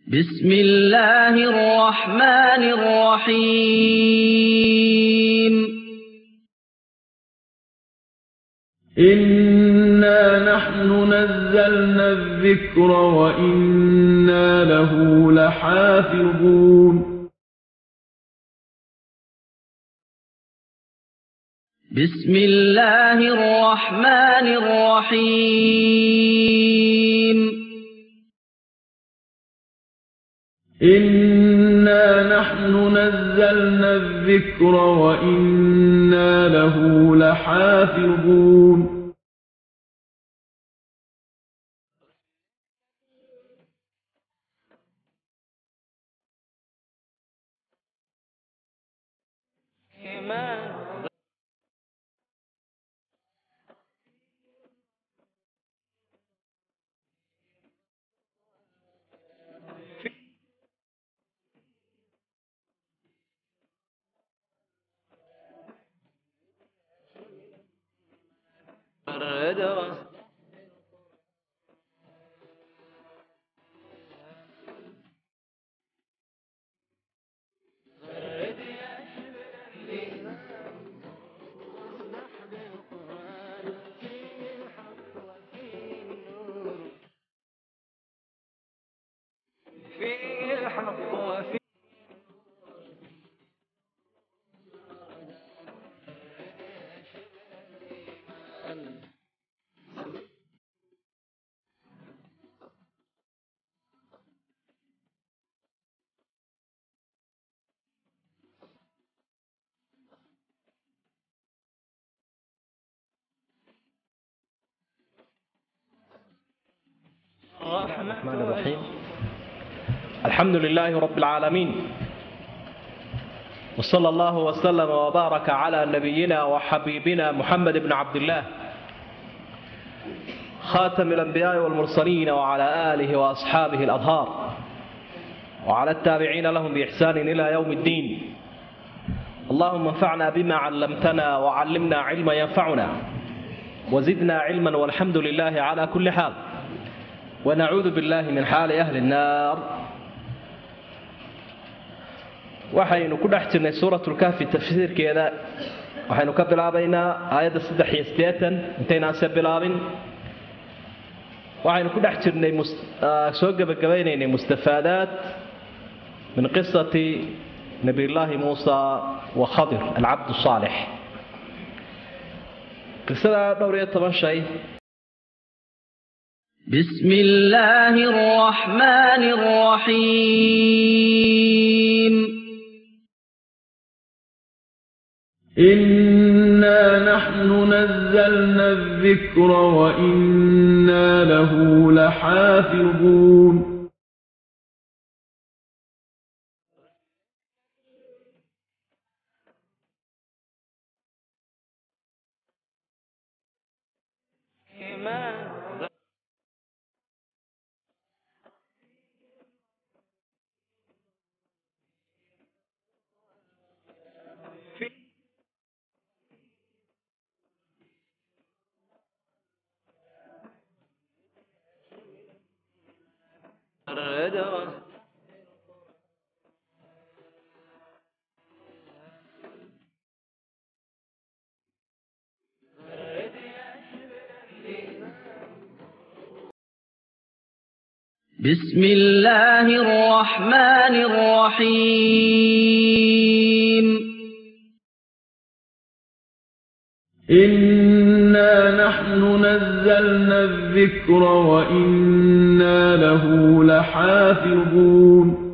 بسم الله الرحمن الرحيم إنا نحن نزلنا الذكر وإنا له لحافظون بسم الله الرحمن الرحيم إنا نحن نزلنا الذكر وإنا له لحافظون فيه الحق وفيه الرحمن الرحيم الحمد لله رب العالمين وصلى الله وسلم وبارك على نبينا وحبيبنا محمد بن عبد الله خاتم الأنبياء والمرسلين وعلى آله وأصحابه الأطهار وعلى التابعين لهم بإحسان إلى يوم الدين اللهم انفعنا بما علمتنا وعلمنا علما ينفعنا وزدنا علما والحمد لله على كل حال ونعوذ بالله من xaali أhli الnaar waxaynu ku dhex jirnay suuraة اlkahfi tafsiirkeeda waxaynu ka bilaabaynaa aayadda saddex iyo siddeetan intaynaanse bilaabin waxaynu ku dhex jirnay soo gebagabaynaynay mustafaadaat min qisati nabiy llaahi muusa wa khadir alcabd الصaalix qisada dhowr iyo toban shay بسم الله الرحمن الرحيم إنا نحن نزلنا الذكر وإنا له لحافظون بسم الله الرحمن الرحيم إنا نحن نزلنا الذكر وإنا له لحافظون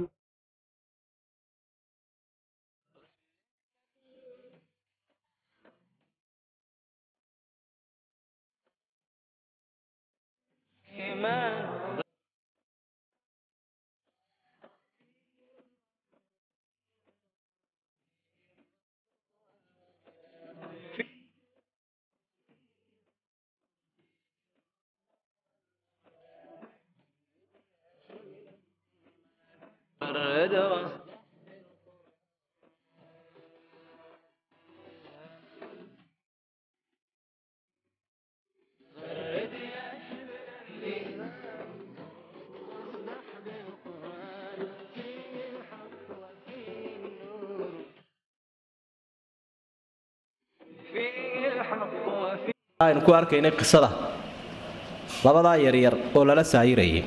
aynu ku arkaynay qisada labadaa yaryar oo lala saayirayay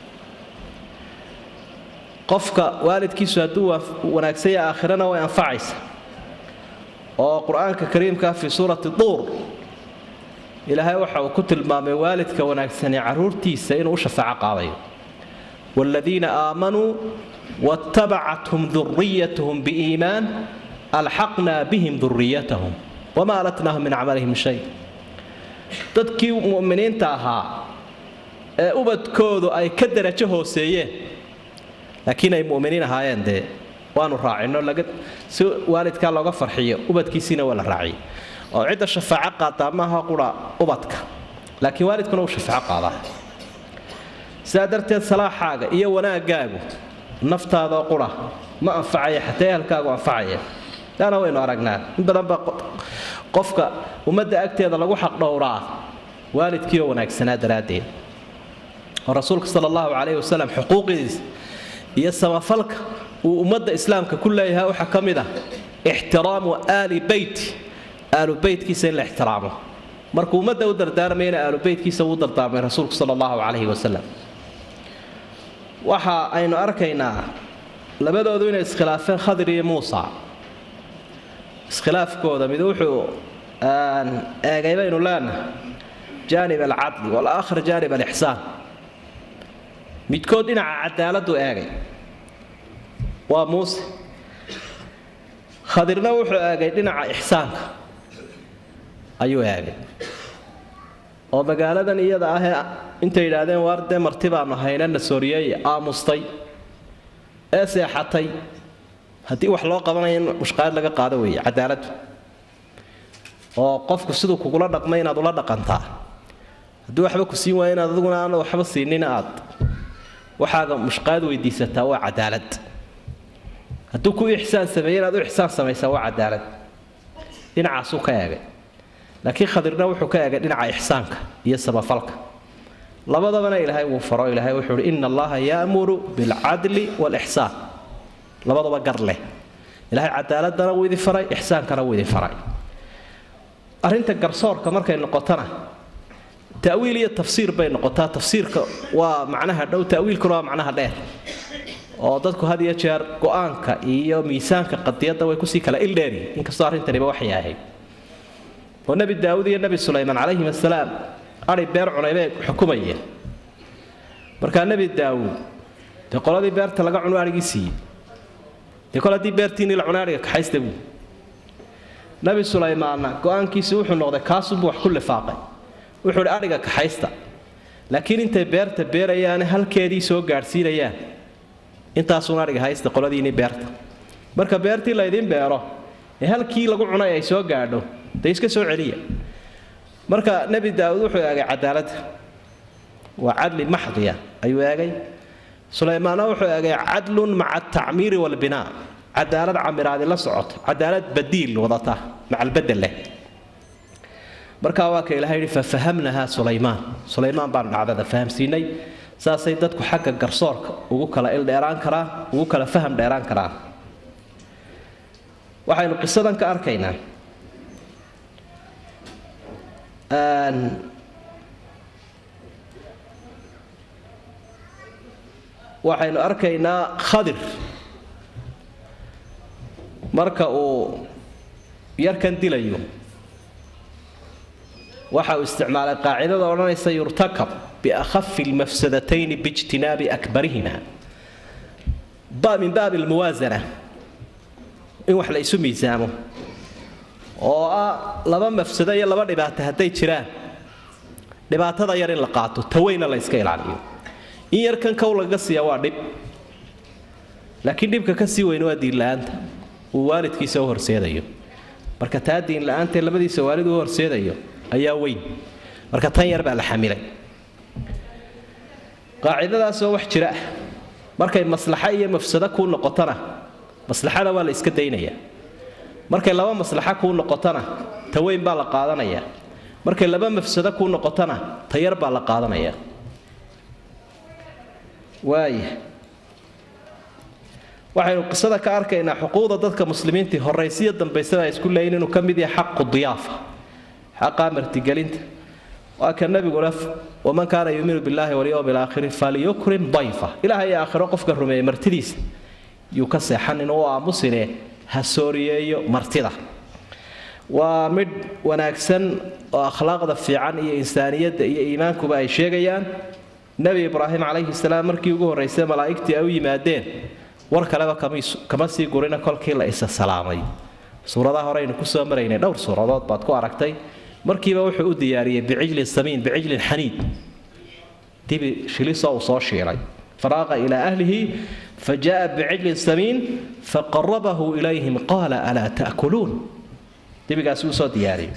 qofka waalidkiisu hadduu wanaagsanya aakhirana way anfacaysa oo qur-aanka kariimkaa fii suurati duur ilaahay waxa uu ku tilmaamay waalidka wanaagsani caruurtiisa inuu u shafaaco qaadayo waaladiina aamanuu waatabacathum duriyatuhum biiimaan alxaqnaa bihim duriyatahum wamaa alatnaahum min camalihim shay dadkii mu'miniinta ahaa ee ubadkoodu ay ka darajo hooseeyeen laakiin ay mu'miniin ahaayeen dee waanu raacino si waalidkaa looga farxiyo ubadkiisiina waa la raaciyay oo cidda shafaaco qaadaa maaha qura ubadka laakiin waalidkuna uu shafaaco qaadaa sidaa darteed salaaxaaga iyo wanaagaagu naftaadoo qura ma anfacaya xataa ehelkaagu anfacaya laana waynu aragnaa in badan baa qofka ummadda agteeda lagu xaqdhowraa waalidkiioo wanaagsanaa daraaddeed oo rasuulka sala allahu calayhi wasalam xuquuqdiisa iyo samafalka uu ummadda islaamka ku leeyahay waxaa ka mid ah ixtiraamu aali beyti aalu beytkiisa in la ixtiraamo markuu ummadda u dardaarmayna aalu beytkiisa uu dardaarmay rasuulku sala allahu calayhi wasalam waxa aynu arkaynaa labadoodu inay iskhilaafeen khadir iyo muusa iskhilaafkooda mid wuxuu eegay baynu leenahay jaanib alcadli walaakhar jaanib alixsaan midkood dhinaca cadaaladdu eegay waa muuse khadirna wuxuu eegay dhinaca ixsaanka ayuu eegay oo magaaladan iyada ahee intay yidhaahdeen waar dee marti baanu hayna nasooriyeeye aamustay ee seexatay haddii wax loo qabanaya in mushqaad laga qaado weeye cadaaladdu oo qofku siduu kugula dhaqmay inaad ula dhaqantaa haddii waxba ku siin waaya inaad adiguna aana waxba siinin aad waxaaga mushqaad weydiisataa waa cadaalad hadduu ku ixsaan sameeye inaad u ixsaan samaysaa waa cadaalad dhinacaasuu ka eegay laakiin khadirna wuxuu ka eegay dhinaca ixsaanka iyo samafalka labadabana ilaahay wuu faro ilaahay wuxuu uhi ina allaha yaamuru bilcadli waalixsaan labadaba gar leh ilaahay cadaaladana wuu idin faray ixsaankana wuu idin faray arrinta garsoorka markay noqotona ta'wiil iyo tafsiir bay noqotaa tafsiirka waa macnaha dhow ta'wiilkuna waa macnaha dheer oo dadku had iyo jeer go-aanka iyo miisaanka qadiyadda way kusii kala ildheeriyin inkastoo arrintaniba waxay ahayd oo nebi daawud iyo nebi sulaymaan calayhim asalaam adhi beer cunay bay xukumayeen markaa nebi daawuud dee qoladii beerta laga cuno adhigii siiyey dee kol haddii beertiinii la cunay adhiga kaxaysta buu nebi sulaymaanna go-aankiisi wuxuu noqday kaasunbuu wax ku lifaaqay wuxuu idhi adhiga kaxaysta laakiin intay beerta beerayaane halkeedii soo gaadhsiinayaan intaasuun adhiga haysta qoladiinii beerta marka beertii laydin beero ee halkii lagu cunay ay soo gaadho dee iska soo celiya marka nebi daawuud wuxuu eegay cadaaladda waa cadli maxdiya ayuu eegay sulaymaanna wuxuu eegay cadlun maca atacmiiri waalbinaa cadaalad camiraadi la socota cadaalad badiil wadata macalbedel leh markaa waa ka ilahay yidhi fafahamnahaa sulaymaan sulaymaan baan dhacdada fahamsiinay saasay dadku xagga garsoorka ugu kala ildheeraan karaan ugu kala faham dheeraan karaan waxaynu qisadan ka arkaynaa waxaynu arkaynaa khadir marka uu yarkan dilayo waxa uu isticmaalay qaacidada odhanaysa yurtakab biakhafi lmafsadatayni biijtinaabi akbarihima min baabi almuwaasana in wax la isu miisaamo oo ah laba mafsado iyo laba dhibaato hadday jiraan dhibaatada yar in la qaato taweyna la iska ilaaliyo in yarkan kow laga siiya waa dhib laakiin dhibka ka sii weyn waa diinla-aanta uu waalidkiisa u horseedayo marka taa diinla-aantae labadiisa waalid u horseedayo ayaa weyn marka tan yar baa la xamilay qaacidadaasoo wax jira ah markay maslaxo iyo mafsado kuu noqotona maslaxada waa la iska daynaya markay laba maslaxo kuu noqotona ta weyn baa la qaadanaya markay laba mafsado kuu noqotona ta yar baa la qaadanaya waaya waxaynu qisada ka arkaynaa xuquuqda dadka muslimiintii horaysiyo dambaysada ay isku leeyiin inuu ka mid yahay xaqu diyaafa xaqaa martigelinta waa ka nabiguna waman kaana yuuminu billaahi walyowmi alaakhiri falyukrim dayfa ilaah iyo aakhiro qofka rumeeyey martidiisa yuu ka seexanin oo aamusine ha sooriyeeyo martida waa midh wanaagsan oo akhlaaqda fiican iyo insaaniyadda iyo iimaankuba ay sheegayaan nebi ibraahim calayhi salaam markii ugu horraysay malaa'igtii ay u yimaadeen war kaleba kama sii gurina kolkii la isa salaamay suuradaha hore aynu kusoo maraynay dhowr suuradood baad ku aragtay markiiba wuxuu u diyaariyey bicijlin samiin bicijlin xaniid dibi shilisoo uu soo shiilay faraaqa ilaa ahlihi fajaaa bicijlin samiin faqarabahu ilayhim qaala alaa ta'kuluun dibigaasi uu soo diyaariyey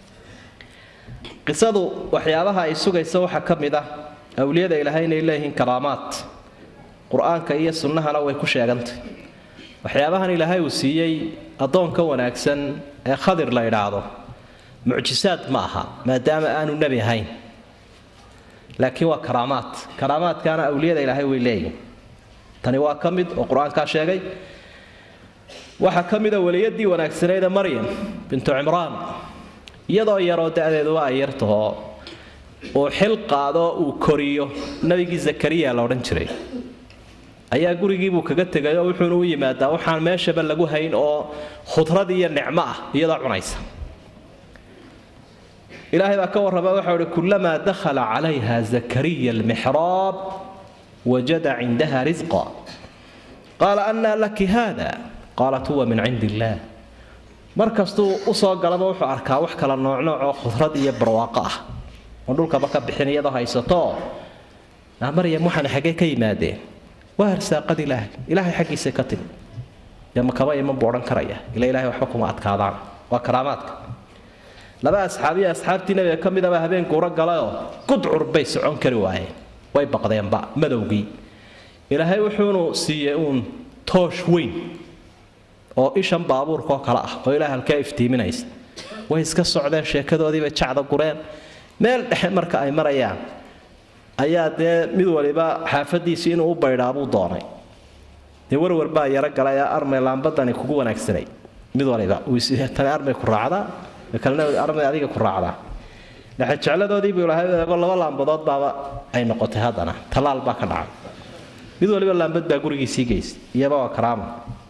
qisadu waxyaabaha ay sugaysa waxaa ka mid ah awliyada ilaahay inay leeyihiin karaamaad qur-aanka iyo sunnahana way ku sheegantay waxyaabahan ilaahay uu siiyey addoonka wanaagsan ee khadir la idhaahdo mucjisaad ma aha maadaama aanu nebi ahayn laakiin waa karaamaad karaamaadkaana awliyada ilaahay way leeyihin tani waa ka mid oo qur-aankaa sheegay waxaa ka mida weliyadii wanaagsaneeda maryam bintu cimraan iyadoo yaroo da-deeduba ay yartahoo uu xil qaado uu koriyo nabigii zakariya la odhan jiray ayaa gurigiibuu kaga tegay oo wuxuuna u yimaadaa waxaan meeshaba lagu hayn oo khudrad iyo nicmo ah iyadoo cunaysa ilaahay baa ka warrama waxau ihi kulamaa dakhala calayha zakariya almixraab wajada cindaha risqa qaala annaa laki haada qaalat huwa min cindi illaah mar kastuu usoo galaba wuxuu arkaa wax kala noocnooc oo khudrad iyo barwaaqo ah oo dhulkaba ka bixin iyadoo haysato maryam waxaan xaggee ka yimaadeen waa arsaaqad ilaahay ilaahay xaggiisa ka timi dee makaba iman buu odhan karaya ila ilahay waxba kuma adkaadaan waa karaamaadka laba asxaabiya asxaabtii nabiga ka midaba habeen guuro galayoo gudcur bay socon kari waayeen way baqdeenba madowgii ilaahay wuxuunu siiyey uun toosh weyn oo ishan baabuurkaoo kale ah oo ilaah halkaa iftiiminaysa way iska socdeen sheekadoodiibay jacda gureen meel dhexe marka ay marayaan ayaa dee mid waliba xaafadiisii inuu u baydhaabuu doonay dee warwar baa yaro galay ee armay laambadani kugu wanaagsanay mid waliba tani armay ku raacdaa kalena armay adiga ku raacdaa dhexejecladoodii buu ilahay eego laba laambadood baaba ay noqotay haddana tallaal baa ka dhacay mid waliba laambad baa gurigiisii geysay iyaba waa karaama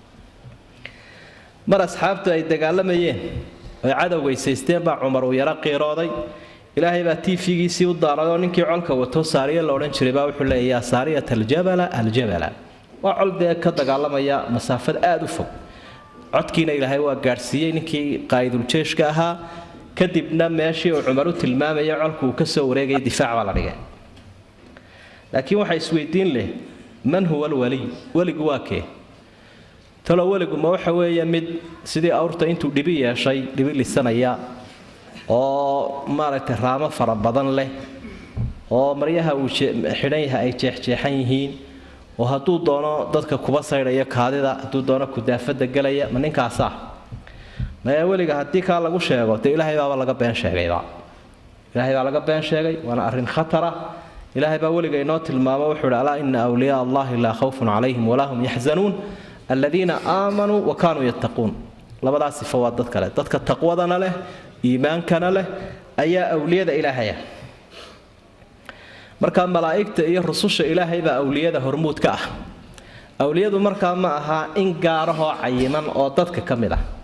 mar asxaabtu ay dagaalamayeen oy cadowgaysaysteen baa cumar uu yaro qiirooday ilaahay baa tiifigiisii u daaray oo ninkii colka wato saariya la odhan jiray baa wuxuu leeya yaa saariyat aljabala aljabala waa col dee ka dagaalamaya masaafad aada u fog codkiina ilaahay waa gaadhsiiyey ninkii qaa'iduljeeshka ahaa kadibna meeshii uu cumar u tilmaamaya colku uu ka soo wareegaya difaac baa la dhigay laakiin waxaa isweydiin leh man huwa alwaliy weligu waa kee talo weligu ma waxa weeye mid sidii awrta intuu dhibi yeeshay dhibi lisanaya oo maaragtay raamo fara badan leh oo maryaha uu xidhan yahay ay jeexjeexan yihiin oo hadduu doono dadka kuba saydhaya kaadida hadduu doono kudaafada gelaya ma ninkaasaa maya weliga haddii kaa lagu sheego dee ilaahay baaba laga been sheegayba ilaahay baa laga been sheegay waana arrin khatara ilaahay baa weliga inoo tilmaamo wuxuu hi alaa ina awliyaa allahi laa khawfun calayhim walaa hum yaxzanuun aladiina aamanuu wa kaanuu yattaquun labadaas sifo waa dad kale dadka taqwadana leh iimaankana leh ayaa awliyada ilaahaya markaa malaa'igta iyo rususha ilaahay baa awliyada hormuud ka ah awliyadu markaa ma aha in gaarahoo cayiman oo dadka ka mid ah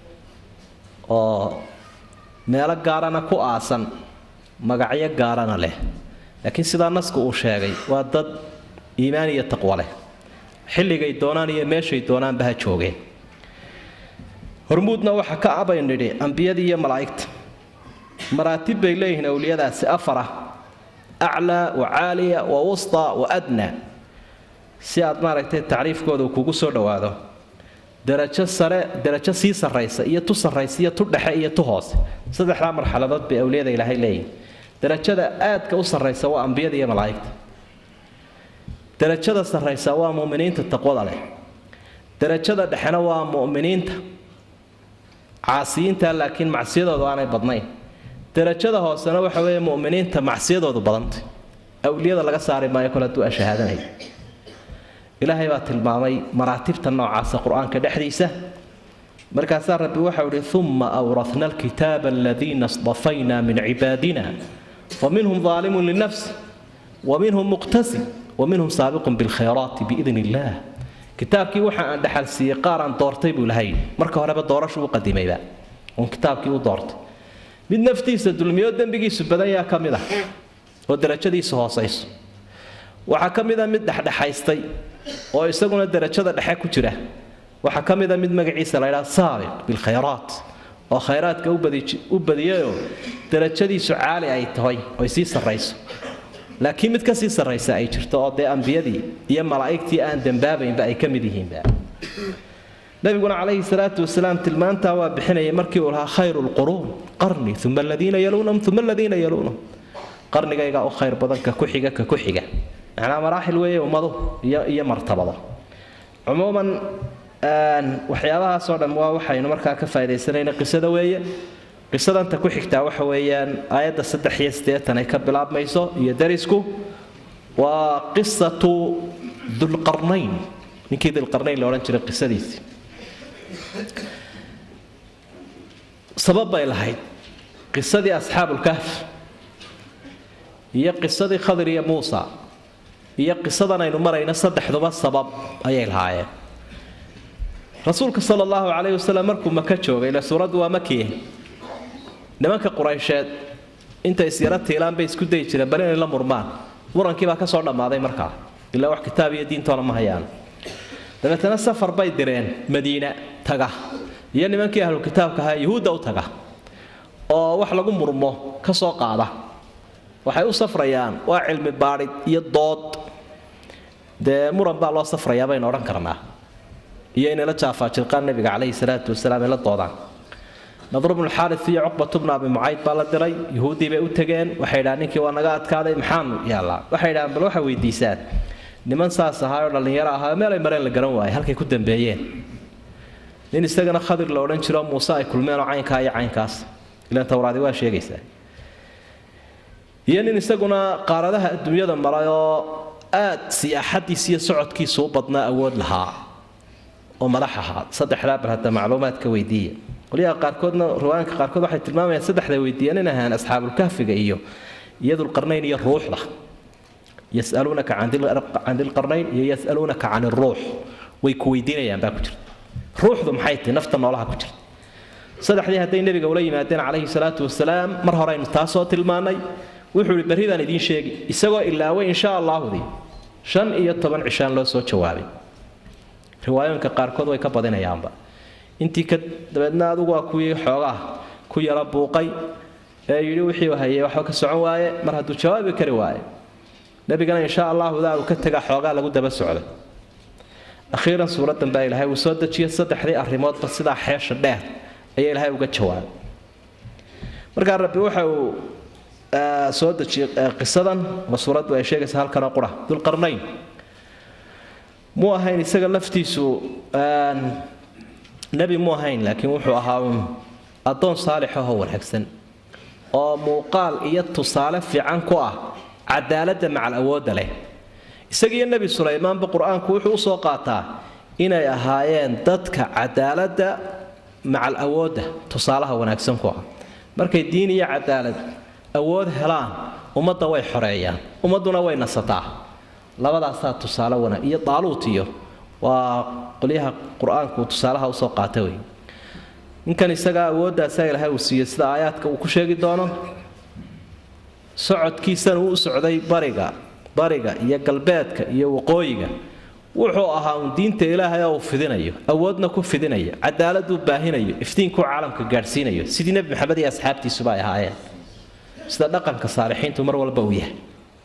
oo meelo gaarana ku aasan magacyo gaarana leh laakiin sidaa nasku uu sheegay waa dad iimaan iyo taqwo leh xilligay doonaan iyo meeshay doonaanba ha joogeen hormuudna waxa ka abayn nidhi ambiyadii iyo malaa'igta maraatib bay leeyihiin awliyadaasi afara aclaa wa caaliya wa wusta wa adna si aad maaragtay tacriifkooda kugu soo dhowaado darajo sare darajo sii sarraysa iyo tu sarraysa iyo tu dhexe iyo tu hoose saddexdaa marxaladood bay awliyada ilaahay leeyihin darajada aadka u sarraysa waa ambiyada iyo malaa'igta darajada sarraysa waa mu'miniinta taqwada leh darajada dhexena waa mu'miniinta caasiyiinta laakiin macsiyadoodu aanay badnayn darajada hoosena waxa weeye mu'miniinta macsiyadoodu badantay awliyada laga saari maayo kole hadduu ashahaadanaya ilaahay baa tilmaamay maraatibta noocaasa qur-aanka dhexdiisa markaasaa rabbi waxau ihi uma awrahna alkitaaba aladiina اصطafayna min cibaadina faminhum ظaalimun linafsi waminhum muqtasid waminhum saabiqun biاlkhayraati biidn illah kitaabkii waxa aan dhaxal siiyey qaar aan doortay buu lahay marka horeba doorashu u qadimayba uun kitaabkii u doortay mid naftiisa dulmiyo dembigiisu badan yaa ka mid ah oo darajadiisu hoosayso waxaa ka mid a mid dhexdhexaystay oo isaguna darajada dhexe ku jira waxaa ka mid a mid magaciisa la ydhaha saabiq bilkhayraat oo khayraadka u badiyayoo darajadiisu caali ay tahay oy sii sarrayso laakiin mid ka sii sarraysa ay jirto oo dee ambiyadii iyo malaa'igtii aan dembaabaynba ay ka mid yihiinba nabiguna calayhi salaatu wasalaam tilmaantaa waa bixinayay markii uu lahaa khayru lquruun qarni uma aladiina yaluunahum uma aladiina yaluunahum qarnigaygaa u khayr badan ka ku xiga ka ku xiga macnaa maraaxil weeye ummadu iyo iyo martabado cumuuman waxyaabahaasoo dhan waa waxaynu markaa ka faa'idaysanayna qisada weeye qisadanta ku xigtaa waxa weeyaan aayadda saddex iyo siddeetan ay ka bilaabmayso iyo darisku waa qisatu dulqarnayn ninkii dulqarnayn la odhan jiray qisadiisii sabab bay lahayd qisadii asxaabulkahf iyo qisadii khadir iyo muusa iyo qisadan aynu marayno saddexduba sabab ayay lahaayeen rasuulka sala allahu calayhi wasalam markuu maka joogay ile suuraddu waa makiye nimanka quraysheed intay isyaro tiilaan bay isku dayi jireen bal inay la murmaan murankii baa ka soo dhammaaday markaa ilaa wax kitaab iyo diintoona ma hayaan dabeetana safar bay direen madiina taga iyo nimankii ahlu kitaabka ahaa yuhuudda u taga oo wax lagu murmo ka soo qaada waxay u safrayaan waa cilmi baadhid iyo dood dee muran baa loo safrayaa baynu odhan karnaa iyo inay la jaafaajirqaan nabiga calayhi salaatu wasalaam ay la doodaan nadru bnu xaaris iyo cuqbatu bnu abi mucayd baa la diray yuhuuddii bay u tegeen waxay dhahaan ninkii waa naga adkaaday maxaanu yaallaa waxay dhahaan bal waxay weydiisaan niman saas ahaa oo dhallinyaro ahaa meelay mareen la garan waayay halkay ku dambeeyeen nin isagana khadir la odhan jiro muuse ay kulmeenoo caynkaa iyo caynkaas ilaan towraadi waa sheegaysaa iyo nin isaguna qaaradaha adduunyada maray oo aad siyaaxadiis iyo socodkiisu u badnaa awood lahaa oo madax ahaa saddexdaa bal hadda macluumaadka weydiiya qolyaha qaarkoodna riwaayanka qaarkood waxay tilmaamayaan saddexda weydiiyeen in ahaan asxaabulkahfiga iyo iyadulqarnayn iyo ruuxda yasaluunaka can dilqarnayn iyo yasaluunaka can iruux way ku weydiinayaan baa ku jirta ruuxdu maxay tahay nafta noolaha ku jirta saddexdii hadday nebiga ula yimaadeen calayhi salaatu wasalaam mar horeynu taasoo tilmaanay wuxuu ihi berridaan idiin sheegi isagoo ilaaway insha allaahudii shan iyo toban cishaan loo soo jawaabay riwaayooyinka qaarkood way ka badinayaanba intii ka dabeedna adugu waa kuwii xoogaa ku yaro buuqay ee yidhi wixii hayay waxba ka socon waaye mar hadduu jawaabi kari waaye nebigana insha allaahudaa uu ka tagaa xoogaa lagu daba socday akhiiran suuradan baa ilaahay uu soo dejiyay saddexdii arrimoodba sidaa xeesha dheer ayaa ilaahay uga jawaabay markaa rabbi waxa uu soo dejiyey qisadan ma suuraddu ay sheegaysa halkanoo qura dulqarnayn muu ahayn isaga laftiisu nebi mu ahayn laakiin wuxuu ahaa uun addoon saalix ahoo wanaagsan oo muuqaal iyo tusaale fiican ku ah cadaaladda macal awoodda leh isagiiyo nebi sulaymaanba qur-aanku wuxuu usoo qaataa inay ahaayeen dadka cadaaladda macal awoodda tusaalaha wanaagsan ku ah markay diin iyo cadaalad awood helaan ummadda way xoreeyaan ummadduna way nasataa labadaasaa tusaale wanaag iyo daaluut iyo waa qolyaha qur-aanku tusaalaha usoo qaata wey ninkan isagaa awooddaasa ilaahay uu siiyey sida aayaadka uu ku sheegi doono socodkiisana uu u socday bariga bariga iyo galbeedka iyo waqooyiga wuxuu ahaa uun diinta ilaahay oo uu fidinayo awoodna ku fidinayo cadaaladuu baahinayo iftiinkuu caalamka gaadhsiinayo sidii nebi maxamed iyo asxaabtiisuba ay ahaayeen sida dhaqanka saalixiintu mar walba uu yahay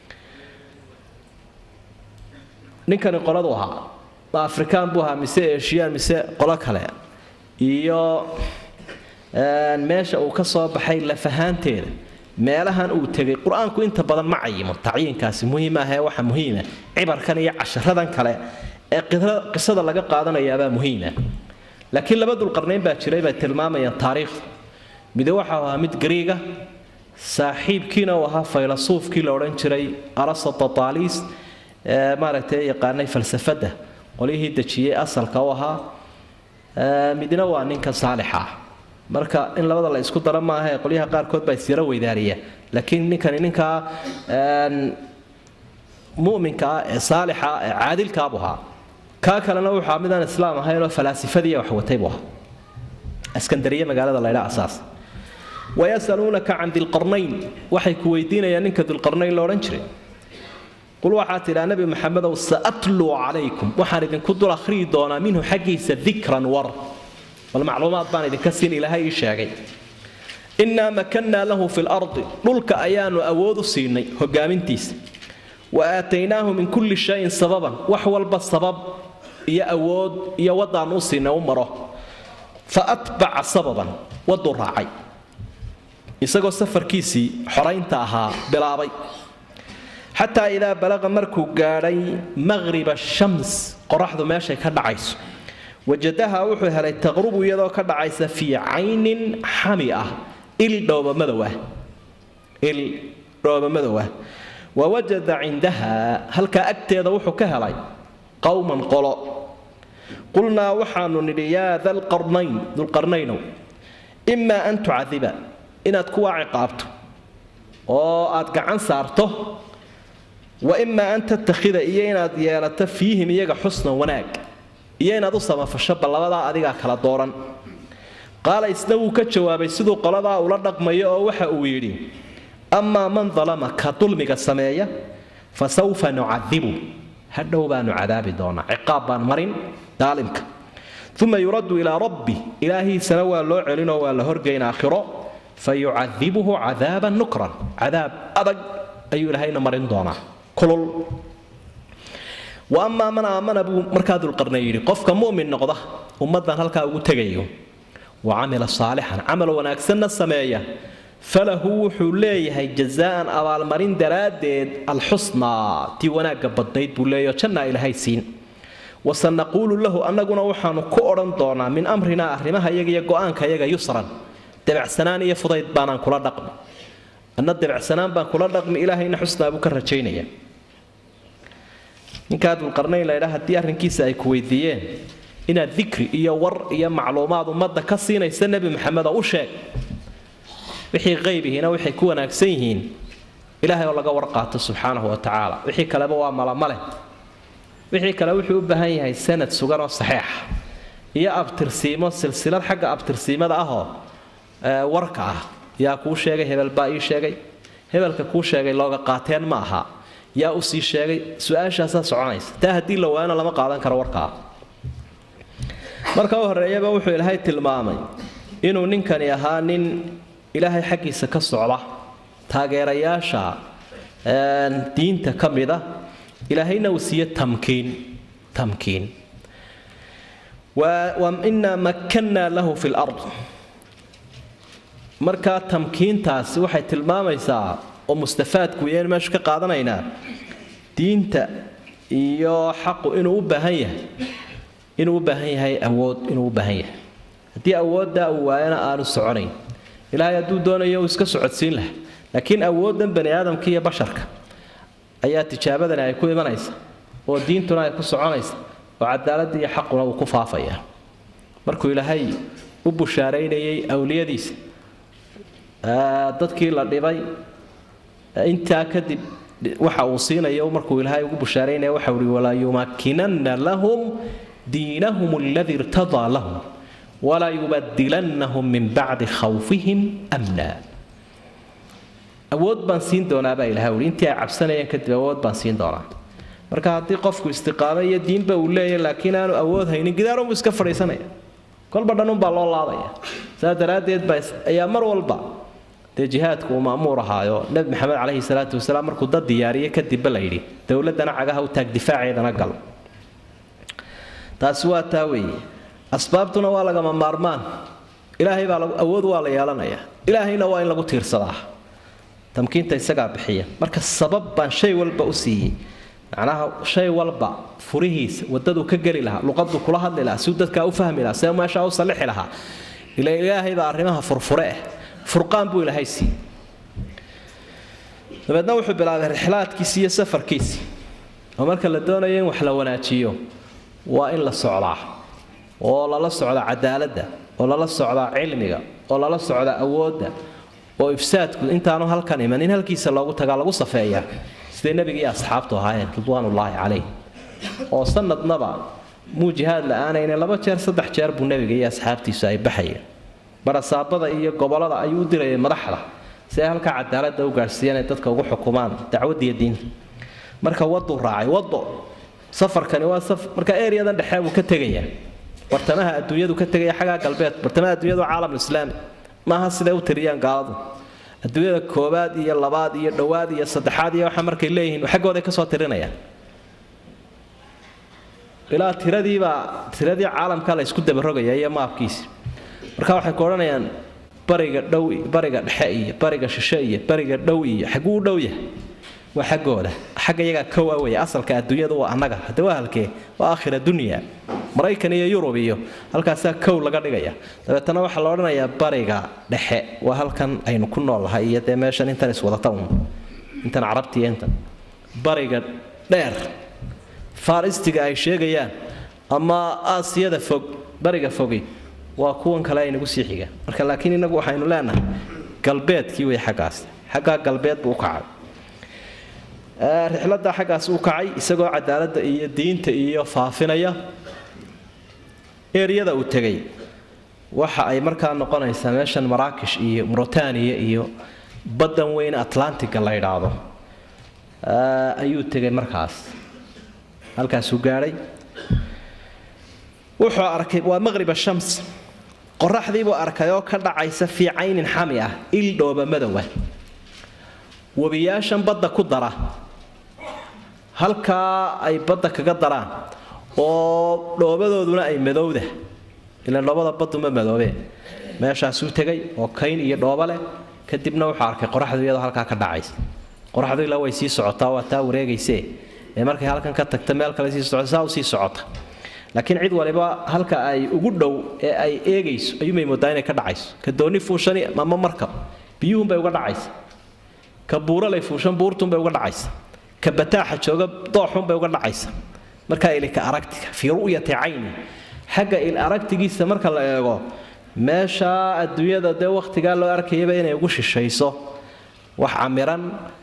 ninkani qoladu ahaa ma afrikaan buu ahaa mise eshiyaan mise qolo kale iyo meesha uu ka soo baxay lafahaanteeda meelahan uu tegay qur-aanku inta badan ma cayimo tacyiinkaasi muhiim ahee waxa muhiima cibarkan iyo casharadan kale ee qisada laga qaadanayaabaa muhiima laakiin laba dulqarnayn baa jiray bay tilmaamayaan taariikhdu mide waxau ahaa mid gariiga saaxiibkiina uu ahaa faylasuufkii la odhan jiray arasatataaliis ee maaragtay yaqaanay falsafadda qolyihii dejiyey asalka u ahaa midna waa ninka saalixa ah marka in labada la isku daro maaha ee qolyaha qaarkood baa isyaro weydaariya laakiin ninkani ninkaa muminka ah ee saalixa ah ee caadilkaabu ahaa kaa kalena wuxuu midaan islaam ahaynoo falaasifadiiya wax watay buu ahaa askandariye magaalada laydha asaas wayasaluunaka can dilqarnayn waxay ku weydiinayaan ninka dilqarnayn la odhan jiray qul waxaa tidhaa nebi maxamedow saatluu calaykum waxaan idinku dul akhriyi doonaa minhu xaggiisa dikran war bal macluumaad baan idinka siin ilaahay ii sheegay innaa makannaa lahu fi lardi dhulka ayaanu awood u siinay hogaamintiisa wa aataynaahu min kulli shayin sababan wax walba sabab iyo awood iyo waddaannu u siinay u maro fa atbaca sababan wadduu raacay isagoo safarkiisii xoraynta ahaa bilaabay xataa idaa balaqa markuu gaadhay maqhriba shams qoraxdu meeshay ka dhacayso wajadaha wuxuu helay taqrubu iyadoo ka dhacaysa fii caynin xami ah il dhoobamadow ah il dhoobamadow ah wa wajada cindaha halkaa agteeda wuxuu ka helay qowman qolo qulnaa waxaanu nidhi yaa dalqarnayn dulqarnaynow imaa an tucadiba inaad kuwaa ciqaabto oo aad gacan saarto wa imaa an tattakhida iyo inaad yeelato fiihim iyaga xusnan wanaag iyo inaad u samafasho bal labadaa adigaa kala dooran qaala isna wuu ka jawaabay siduu qoladaa ula dhaqmayo oo waxa uu yidhi amaa man dalama ka dulmiga sameeya fa sawfa nucadibu hadhow baanu cadaabi doonaa ciqaab baan marin daalimka uma yuraddu ilaa rabbi ilaahiisana waa loo celinoo waa la horgeyn aakhiro fa yucadibuhu cadaaban nukran cadaab adag ayuu ilaahayna marin doonaa kulul wa amaa man aamana buu markaa dulqarnay yidhi qofka mu'min noqda ummaddan halkaa ugu tegayo wa camila saalixan camal wanaagsanna sameeya falahu wuxuu leeyahay jazaa'an abaalmarin daraaddeed alxusnaa tii wanaagga badnayd buu leeyaho jannaa ilaahay siin wasanaquulu lahu annaguna waxaanu ku odhan doonaa min amrinaa arrimaha iyaga iyo go'aanka iyaga yusran debacsanaan iyo fudayd baanaan kula dhaqmi anna debacsanaan baan kula dhaqmi ilaahayna xusnaa buu ka rajaynaya ninkaa dulqarnayn laydhaa haddii arrinkiisa ay ku weydiiyeen inaad dikri iyo war iyo macluumaad ummadda ka siinaysa nebi maxamed oo u sheeg wixii qaybihiina waxay ku wanaagsan yihiin ilaahay oo laga warqaato subxaanahu wa tacaala wixii kaleba waa malamale wixii kale wuxuu u baahan yahay sanad sugan oo saxiixa iyo abtirsiimo silsilad xagga abtirsiimada ahoo warka ah yaa kuu sheegay hebel baa ii sheegay hebelka kuu sheegay looga qaateen ma aha yaa u sii sheegay su-aashaasaa soconaysa taa haddii la waayana lama qaadan karo warkaa marka u horreeyaba wuxuu ilaahay tilmaamay inuu ninkani ahaa nin ilaahay xaggiisa ka socda taageerayaasha diinta ka mida ilaahayna uu siiye tamkiin tamkiin wa inaa makkannaa lahu fi lard markaa tamkiintaasi waxay tilmaamaysaa oo mustafaadku yeen meeshu ka qaadanaynaa diinta iyo xaqu inuu u baahan yahay inuu u baahan yahay awood inuu u baahan yahay haddii awooddaa uu waayana aanu soconayn ilaahay hadduu doonayo uu iska socodsiin laha laakiin awooddan bani aadamka iyo basharka ayaa tijaabadani ay ku imanaysa oo diintuna ay ku soconaysa oo cadaaladda iyo xaquna uu ku faafaya markuu ilaahay u bushaaraynayay awliyadiisa dadkii la dhibay intaa kadib waxa uu siinayo markuu ilaahay ugu bushaaraynaya waxa uhi walaa yumakkinanna lahum diinahum aladii irtadaa lahum walaa yubadilannahum min bacdi khawfihim amna awood baan siin doonaa baa ilahay uhi intii ay cabsanayeen kadib awood baan siin doonaa marka haddii qofku istiqaamo iyo diinba uu leeyahay laakiin aanu awood haynin gidaarunbuu iska fadhiisanaya kolba dhanunbaa loo laadaya saa daraaddeed baa ayaa mar walba dee jihaadku uu ma'muur ahaayo nebi maxamed caleyhi salaatu wasalaam markuu dad diyaariye kadibba la yidhi dowladdana cagaha u taag difaaceedana gal taasi waa taa weeye asbaabtuna waa lagama maarmaan ilaahay baa awood waa la yeelanayaa ilaahayna waa in lagu tiirsadaa tamkiinta isagaa bixiya marka sabab baan shay walba u siiyey macnaha shay walba furihiisa wadaduu ka geli lahaa luqaduu kula hadli lahaa siuu dadkaa u fahmi lahaa see meeshaa u sallixi lahaa ila ilaahay baa arrimaha furfure ah furqaan buu ilaahay siiyey dabeedna wuxuu bilaabay rixlaadkiisii iyo safarkiisii oo marka la doonayo in wax la wanaajiyo waa in la socdaa oo lala socda cadaaladda oo lala socda cilmiga oo lala socda awoodda oo ifsaadku intaanu halkan iman in halkiisa loogu tagaa lagu safeeyaa siday nebiga iyo asxaabtu ahaayeen ridwaanullaahi calayh oo sanadnaba muu jihaad la-aanayne laba jeer saddex jeer buu nebiga iyo asxaabtiisu ay baxayeen barasaabada iyo gobolada ayuu u dirayay madaxda si ay halkaa cadaaladda u gaadhsiiyaan ay dadka ugu xukumaan dacwaddiiyo diinta marka waduu raacay wado safarkani waa marka ereyadan dhexe buu ka tegayaa bartamaha adduunyadu ka tegaya xaggaa galbeed bartamaha adduunyadu waa caalamulislaami maaha siday u tiriyaan gaaladu adduunyada koobaad iyo labaad iyo dhowaad iyo saddexaad iyo waxa markay leeyihiin xaggooday kasoo tirinayaan ilaa tiradiibaa tiradii caalamka la isku dabarogaya iyo maabkiisi marka waxay ku odhanayaan bariga dhow bariga dhexe iyo bariga shishe iyo bariga dhow iyo xagguu u dhow yahay waa xaggooda xagga iyagaa kow a weeye asalka adduunyadu waa annaga hadde waa halkee waa aakhira dunya maraykan iyo yurub iyo halkaasaa kow laga dhigaya dabeetana waxaa la odhanayaa bariga dhexe waa halkan aynu ku noolnahay iyo dee meeshan intan iswadata un intan carabti iyo intan bariga dheer faristiga ay sheegayaan ama aasiyada fog bariga fogi waa kuwan kale aynagu sii xiga marka laakiin inagu waxaynu leenahay galbeedkii wey xaggaas xaggaa galbeed buu u kacay rixladda xaggaas u kacay isagoo cadaaladda iyo diinta iyo faafinaya eryada uu tegay waxa ay markaa noqonaysaa meeshan maraakish iyo muritaaniya iyo baddan weyn atlantiga la yidhaahdo ayuu tegay markaas halkaasuu gaadhay wuxuu arkay waa maqrib shams qoraxdiibuu arkay oo ka dhacaysa fii caynin xami ah il dhooba madowa webiyaashan badda ku dara halkaa ay badda kaga daraan oo dhoobadooduna ay madowda ilaan dhoobada baddu ma madoobeen meeshaasuu tegay oo kayn iyo dhooba leh kadibna wuxuu arkay qoraxdu iyadoo halkaa ka dhacaysa qoraxdu ilaa way sii socotaa waa taa wareegaysee ee markay halkan ka tagta meel kale sii socota saa u sii socota laakiin cid waliba halka ay ugu dhow ee ay eegayso ayuumay moodaa inay ka dhacayso ka dooni fuushani ama markab biyuhunbay uga dhacaysa ka buuralay fuushan buurtunbay uga dhacaysa ka bataaxa jooga dooxunbay uga dhacaysa markaa ilika aragtiga fii ru'yati cayni xagga il aragtigiisa marka la eego meeshaa adduunyada dee wakhtigaa loo arkayaba inay ugu shishayso wax camiran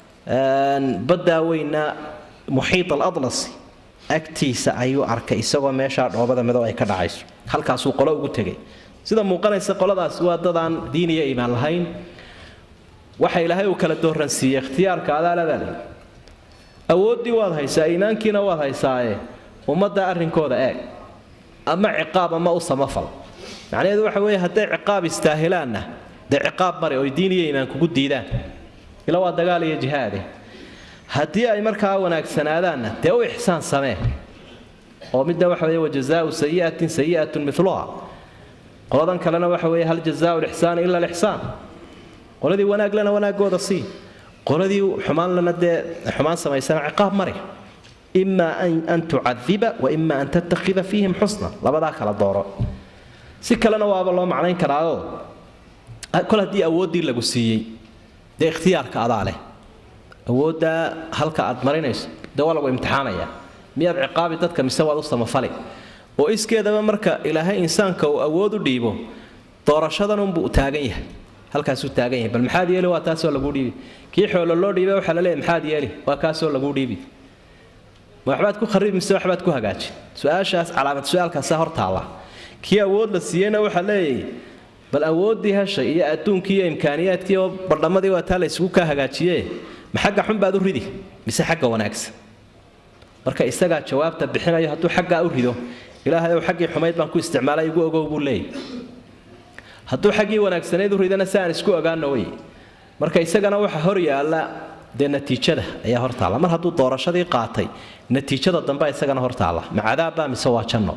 baddaa weyna muxiit aladlasi agtiisa ayuu arkay isagoo meeshaa dhoobada madow ay ka dhacayso halkaasuu qolo ugu tegay sida muuqanaysa qoladaas waa dadaan diin iyo iimaan lahayn waxa ilaahay uu kala dooransiiyey ikhtiyaarka adaaladaale awooddii waad haysaa iimaankiina waad haysaaye ummadda arrinkooda eeg ama ciqaab ama u samafal macnaheedu waxa weeye hadday ciqaab istaahilaanna dee ciqaab mari oy diin iyo iimaan kugu diidaan ila waa dagaal iyo jihaade haddii ay markaa wanaagsanaadaanna dee u ixsaan samee oo midna waxa weeye wajazaau sayi'atin sayi'atun miluha qoladan kalena waxa weeye hal jazaau lixsaani ila lixsaan qoladii wanaaglena wanaagooda sii qoladii xumaanlana dee xumaan samaysana ciqaab mari ima an tucadiba wa ima an tattakhida fiihim xusna labadaa kala dooro si kalena waaba loo macnayn karaao kol haddii awooddii lagu siiyey dee ikhtiyaarka adaa leh awooddaa halka aad marinayso dee waa lagu imtixaanaya miyaad ciqaabi dadka mise waad u samafali oo iskeedaba marka ilaahay insaanka uu awood u dhiibo doorashadanunbuu taagan yahay halkaasuu taagan yahay bal maxaad yeeli waa taasoo laguu dhiibi kii xoolo loo dhiibay waxaa la leeyahy maxaad yeeli waa kaasoo laguu dhiibi ma waxbaad ku kharibi mise waxbaad ku hagaajin su-aashaas calaamad su-aalkaasa hor taalla kii awood la siiyeyna waxaa leeyahy bal awooddii heshay iyo adduunkii iyo imkaaniyaadkii oo bardhammadii waa taa la isugu kaa hagaajiye ma xagga xun baad u ridi mise xagga wanaagsan marka isagaa jawaabta bixinayo hadduu xaggaa u rido ilaahay ow xaggii xumayd baan ku isticmaalay igu ogow buu leeyay hadduu xaggii wanaagsanayd u ridana si aan isku ogaano wey marka isagana waxa hor yaalla dee natiijada ayaa hor taalla mar hadduu doorashadii qaatay natiijada dambe isagana hor taalla ma cadaabbaa mise waa janno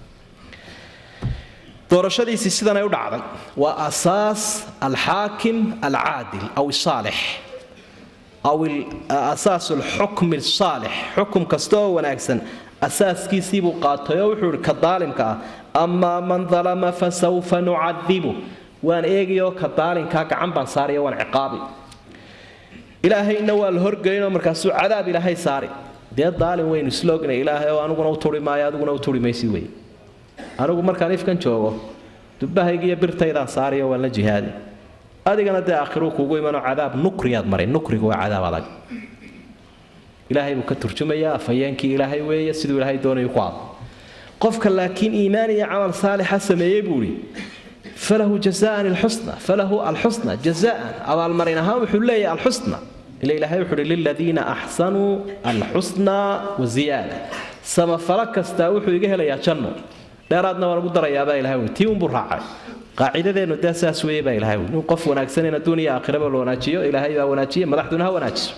doorashadiisii sidanay u dhacday waa asaas alxaakim alcaadil aw saalix aw asaas alxukmi saalix xukum kasta oo wanaagsan asaaskiisiibuu qaatay oo wuxuu ihi ka daalimka ah amaa man dalama fasawfa nucadibu waan eegayoo ka daalimkaa gacan baan saaraya waan ciqaabi ilaahayna waa la horgelinoo markaasuu cadaab ilaahay saari dee daalim waynu isla ognay ilaahay oo aniguna u turi maayo adiguna u turi maysid wey anigu markaan ifkan joogo dubbahayga iyo birtaydaan saariyo waan la jihaadi adigana dee aakhiruu kuugu imanoo cadaab nukriyaad maray nukrigu waa cadaab adag ilaahay buu ka turjumayaa afhayeenkii ilaahay weeye siduu ilaahay doonayu ku hadlo qofka laakiin iimaan iyo camal saalixa sameeyey buu ihi falahu jazaan alxusna falahu alxusna jazaan abaalmarin ahaan wuxuu leeyahay alxusna ila ilaahay wuxuu uhi liladiina axsanuu alxusna waziyaada samafalo kastaa wuxuu iga helayaa janno dheeraadna waan ugu darayaabaa ilahay ui tii unbuu raacay qaacidadeennu dee saas weeye baa ilahay ui nin qof wanaagsan in adduun iyo aakhiraba la wanaajiyo ilaahay baa wanaajiye madaxduna ha wanaajiso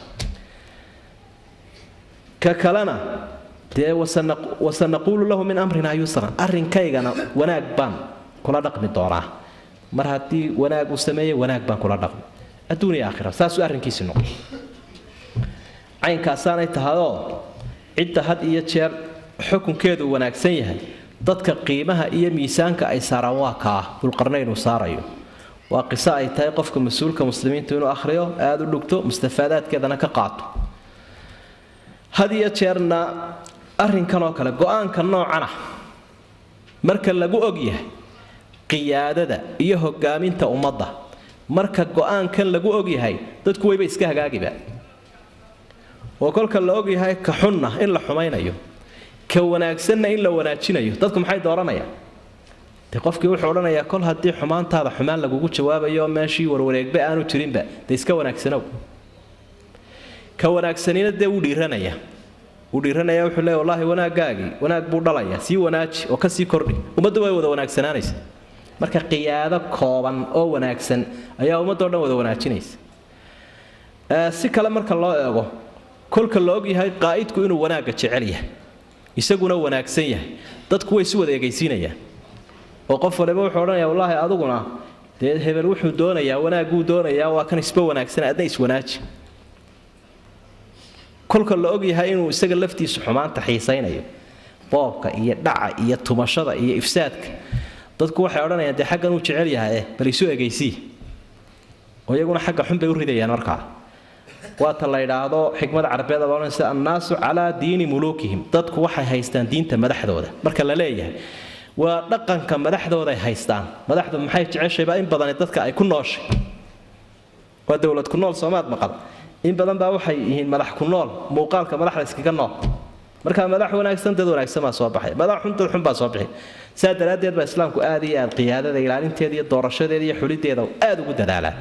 ka kalena dee wasanaquulu lahu min amrinaa yusran arrinkaygana wanaag baan kula dhaqmi doonaa mar haddii wanaag uu sameeyey wanaag baan kula dhaqmi adduun iyo aakhira saasuu arrinkiisi noqday caynkaasaanay tahayoo cidda had iyo jeer xukunkeedu wanaagsan yahay dadka qiimaha iyo miisaanka ay saaraan waa kaa dulqarnayn uu saarayo waa qiso ay tahay qofka mas-uulka muslimiintu inuu akhriyo aada u dhugto mustafaadaadkeedana ka qaato had iyo jeerna arrinkan oo kale go-aanka noocana marka lagu og yahay qiyaadada iyo hogaaminta ummadda marka go-aankan lagu og yahay dadku wayba iska hagaagiba oo kolka la og yahay ka xunna in la xumaynayo ka wanaagsanna in la wanaajinayo dadku maxay dooranayaan de qofkii wuxuu odhanayaa kol haddii xumaantaada xumaan lagugu jawaabayo meeshii warwareegba aanu jirinba dee iska wanaagsanow ka wanaagsanina dee wuu dhiiranaya wuu dhiiranaya wuxuu leeya wallaahi wanaaggaagii wanaag buu dhalayaa sii wanaaji oo kasii kordhi ummaddu way wada wanaagsanaanaysa marka qiyaado kooban oo wanaagsan ayaa ummaddo dhan wada wanaajinaysa si kale marka loo eego kolka la og yahay qaa'idku inuu wanaagga jecel yahay isaguna wanaagsan yahay dadku way isu wada egaysiinayaan oo qof waliba wuxuu odhanaya wallaahi aduguna dee hebel wuxuu doonayaa wanaagguu doonayaa waa kan isba wanaagsan adna iswanaaji kolka la og yahay inuu isaga laftiisu xumaanta xiisaynayo boobka iyo dhaca iyo tumashada iyo ifsaadka dadku waxay odhanayaan dee xaggan uu jecel yahay bal isu egaysii oo iyaguna xagga xun bay u ridayaan markaa waata la yidhaahdo xikmada carabeed ohanaysa annaasu calaa diini muluukihim dadku waxay haystaan diinta madaxdooda marka la leeyahay waa dhaqanka madaxdooday haystaan madaxdu maxay jeceshayba in badani dadka ay ku nooshay waa dowlad ku nool soomaad maqal in badan baa waxay yihiin madax ku nool muuqaalka madaxda iskaga nool markaa madax wanaagsan dad wanaagsan baa soo baxay madax xun dad xun baa soo bixi saa daraaddeed baa islaamku aad iyo aad qiyaadada ilaalinteeda iyo doorashadeeda iyo xulideeda aad ugu dadaalaa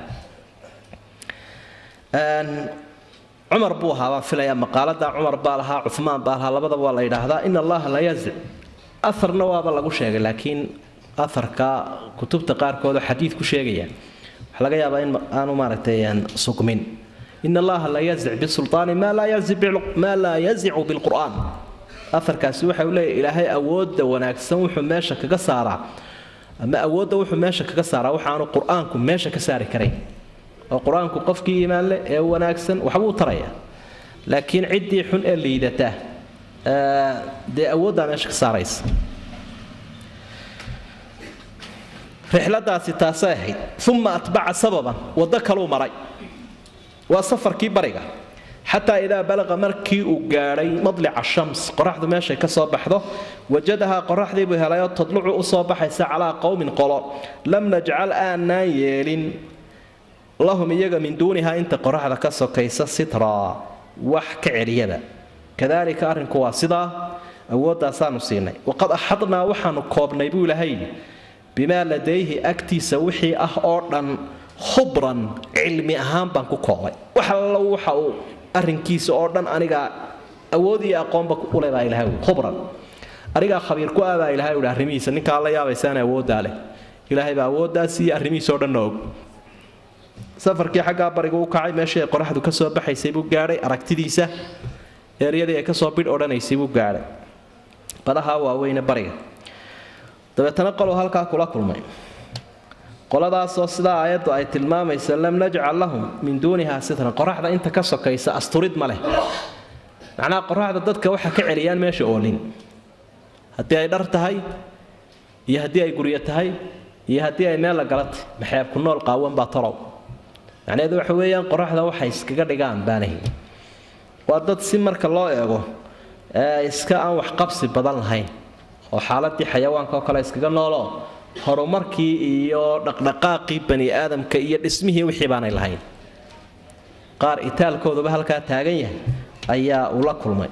cumar buu ahaa baan filayaa maqaalada cumar baa lahaa cumaan baa lahaa labadaba waa la yidhaahdaa in allaha la yazic aharna waaba lagu sheegay laakiin aharka kutubta qaarkood oo xadiid ku sheegaya waxaa laga yaabaa in aanu maaragtay sugmin in allaha la yazic bisulطaani maa laa yazicu bilqur'aan aharkaasi waxa uu leeyahy ilaahay awoodda wanaagsan wuxuu meesha kaga saaraa ama awoodda wuxuu meesha kaga saaraa waxaanu qur-aanku meesha ka saari karayn oo qur-aanku qofkii iimaan leh ee wanaagsan waxbuu taraya laakiin ciddii xun ee liidata dee awooddaa meesha ka saaraysa rixladaasi taasay ahayd uma atbaca sababan waddo kaluu maray waa safarkii bariga xataa idaa balaqa markii uu gaadhay madlica shams qoraxdu meeshay ka soo baxdo wajadahaa qoraxdii buu helayoo tadlucu u soo baxaysa calaa qowmin qolo lam najcal aanaan yeelin lahum iyaga min duunihaa inta qoraxda ka sokaysa sitraa wax ka celiyada kadaalika arrinku waa sidaa awooddaasaanu siinay waqad axadnaa waxaanu koobnay buu ilahay bimaa ladayhi agtiisa wixii ah oo dhan khubran cilmi ahaan baan ku koobay wax allo waxa uu arrinkiisa oo dhan anigaa awood iyo aqoonba ule baa ilahay khubran anigaa khabiir ku ah baa ilahay uhi arrimihiisa ninkaa la yaabaysaana awooddaa leh ilaahay baa awooddaas iyo arrimihiisa oo dhanna og safarkii xaggaa bariga u kacay meeshii ay qoraxdu ka soo baxaysay buu gaadhay aragtidiisa eeryadii ay kasoo bidh odhanaysay buu gaadhay badaha waaweyne bariga dabeetana qoluu halkaa kula kulmay qoladaasoo sidaa aayaddu ay tilmaamaysa lam najcal lahum min duunihaa sitran qoraxda inta ka sokaysa asturid ma leh macnaha qoraxda dadka waxa ka celiyaan meesha oolin haddii ay dhar tahay iyo haddii ay guryo tahay iyo haddii ay meel la gala tahy maxeeb ku nool qaawan baa tolow macnaheedu waxa weeyaan qoraxda waxay iskaga dhigaan baanahi waa dad si marka loo eego iska aan waxqabsi badan lahayn oo xaaladii xayawaanka oo kale iskaga noolo horumarkii iyo dhaqdhaqaaqii bani aadamka iyo dhismihii wixii baanay lahayn qaar itaalkooduba halkaa taagan yahay ayaa uu la kulmay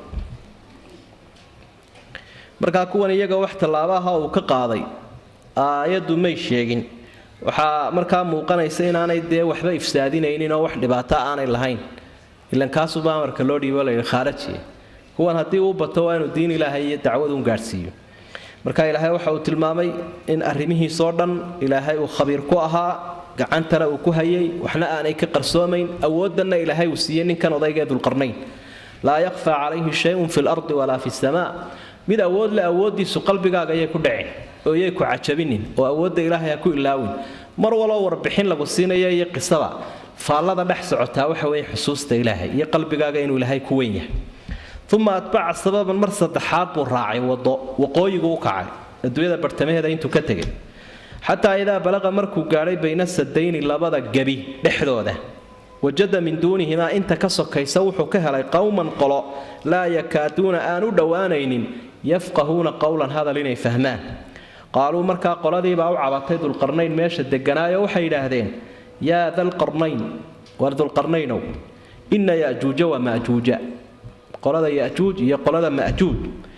markaa kuwan iyaga wax tallaabaha uu ka qaaday aayaddu may sheegin waxaa markaa muuqanaysa inaanay dee waxba ifsaadinaynin oo wax dhibaato aanay lahayn ilan kaasuba amarka loo dhiibo layidhi khaarajiya kuwan haddii uu bato waa inuu diin ilaahay iyo dacwaduun gaadhsiiyo marka ilaahay waxa uu tilmaamay in arrimihiisoo dhan ilaahay uu khabiir ku ahaa gacantana uu ku hayay waxna aanay ka qarsoomayn awooddanna ilaahay uu siiyey ninkan odaygaee dulqarnayn laa yakfaa calayhi shayun fi lardi walaa fi samaa mid awood le awooddiisu qalbigaaga ayay ku dhaceen oo yay ku cajabinin oo awoodda ilaahay ha ku ilaawin mar waloo warbixin lagu siinaya iyo qisada faallada dhex socotaa waxa weeye xusuusta ilaahay iyo qalbigaaga inuu ilaahay ku weyn yahay uma atbaca sababan mar saddexaad buu raacay wado waqooyigu u kacay adduunyada bartamaheeda intuu ka tegay xataa idaa balaqa markuu gaadhay bayna sadayni labada gebi dhexdooda wajada min duunihimaa inta ka sokaysa wuxuu ka helay qowman qolo laa yakaaduuna aan u dhowaanaynin yafqahuuna qowlan hadal inay fahmaan qaaluu markaa qoladiibaa u cabatay dulqarnayn meesha deganaayo waxay yidhaahdeen yaa dalqarnayn war dulqarnaynow inna yajuuja wa majuuja qolada yajuuj iyo qolada majuuj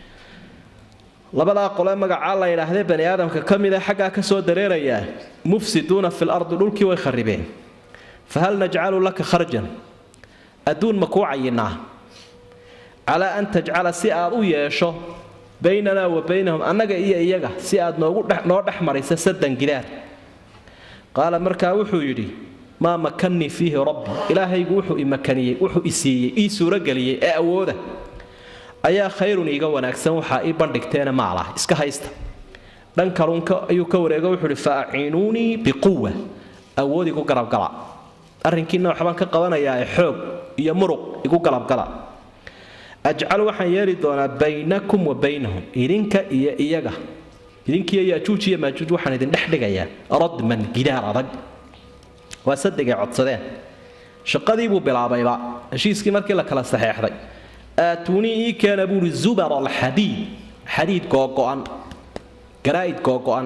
labadaa qole magacaa la yidhaahdee bani aadamka ka mida xaggaa ka soo dareerayaa mufsiduuna fil ardi dhulkii way kharibeen fahal najcalu laka kharjan adduun ma kuu cayinaa calaa an tajcala si aad u yeesho baynanaa wa baynahum annaga iyo iyaga si aad noogu noo dhex maraysa sadan gidaar qaala markaa wuxuu yidhi maa makannii fiihi rabbi ilaahaygu wuxuu imakaniyey wuxuu isiiyey ii suurageliyey ee awooda ayaa khayrun iiga wanaagsan waxaa ii bandhigteena maalah iska haysta dhan kalun ayuu ka wareego wuxuu ihi fa aciinuunii biquwa awood igu garabgala arrinkiina waxbaan ka qabanayaa ee xoog iyo muruq igu galabgala ajcal waxaan yeeli doonaa baynakum wa baynahum idinka iyo iyaga idinkiiyo yajuuj iyo maajuuj waxaan idin dhex dhigayaa radman gidaar adag waa sadigay codsadeen shaqadii buu bilaabayba heshiiskii markii la kala saxeexday aatuunii ii keena buuhi zubar alxadiid xadiid googo'an garaa'id googo'an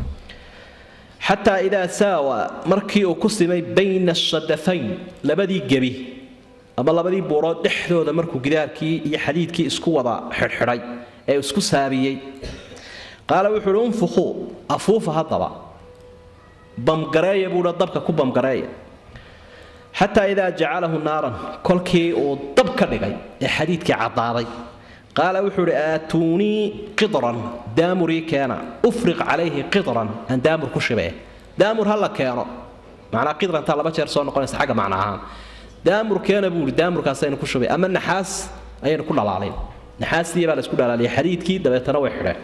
xataa idaa saawa markii uu ku simay bayna ashadafayn labadii gebi ama labadii buurood dhexdooda markuu gidaarkii iyo xadiidkii isku wada xidhxidhay ee isku saabiyey qaala wuxuu uhi unfukhuu afuufa haddaba bamgareeya buuha dabka ku bamgareeya xataa idaa jacalahu naaran kolkii uu dab ka dhigay ee xadiidkii caddaaday qaala wuxuu uhi aatuunii qidran daamurii keena ufriq calayhi qidran aan daamur ku shibee daamur ha la keeno macnaa qidrantaa laba jeer soo noqonaysa xagga macna ahaan daamur keena buu ihi daamurkaasaynu ku shubay ama naxaas ayaynu ku dhalaalin naxaastii baa la isku dhalaaliyay xadiidkii dabeetana way xidheen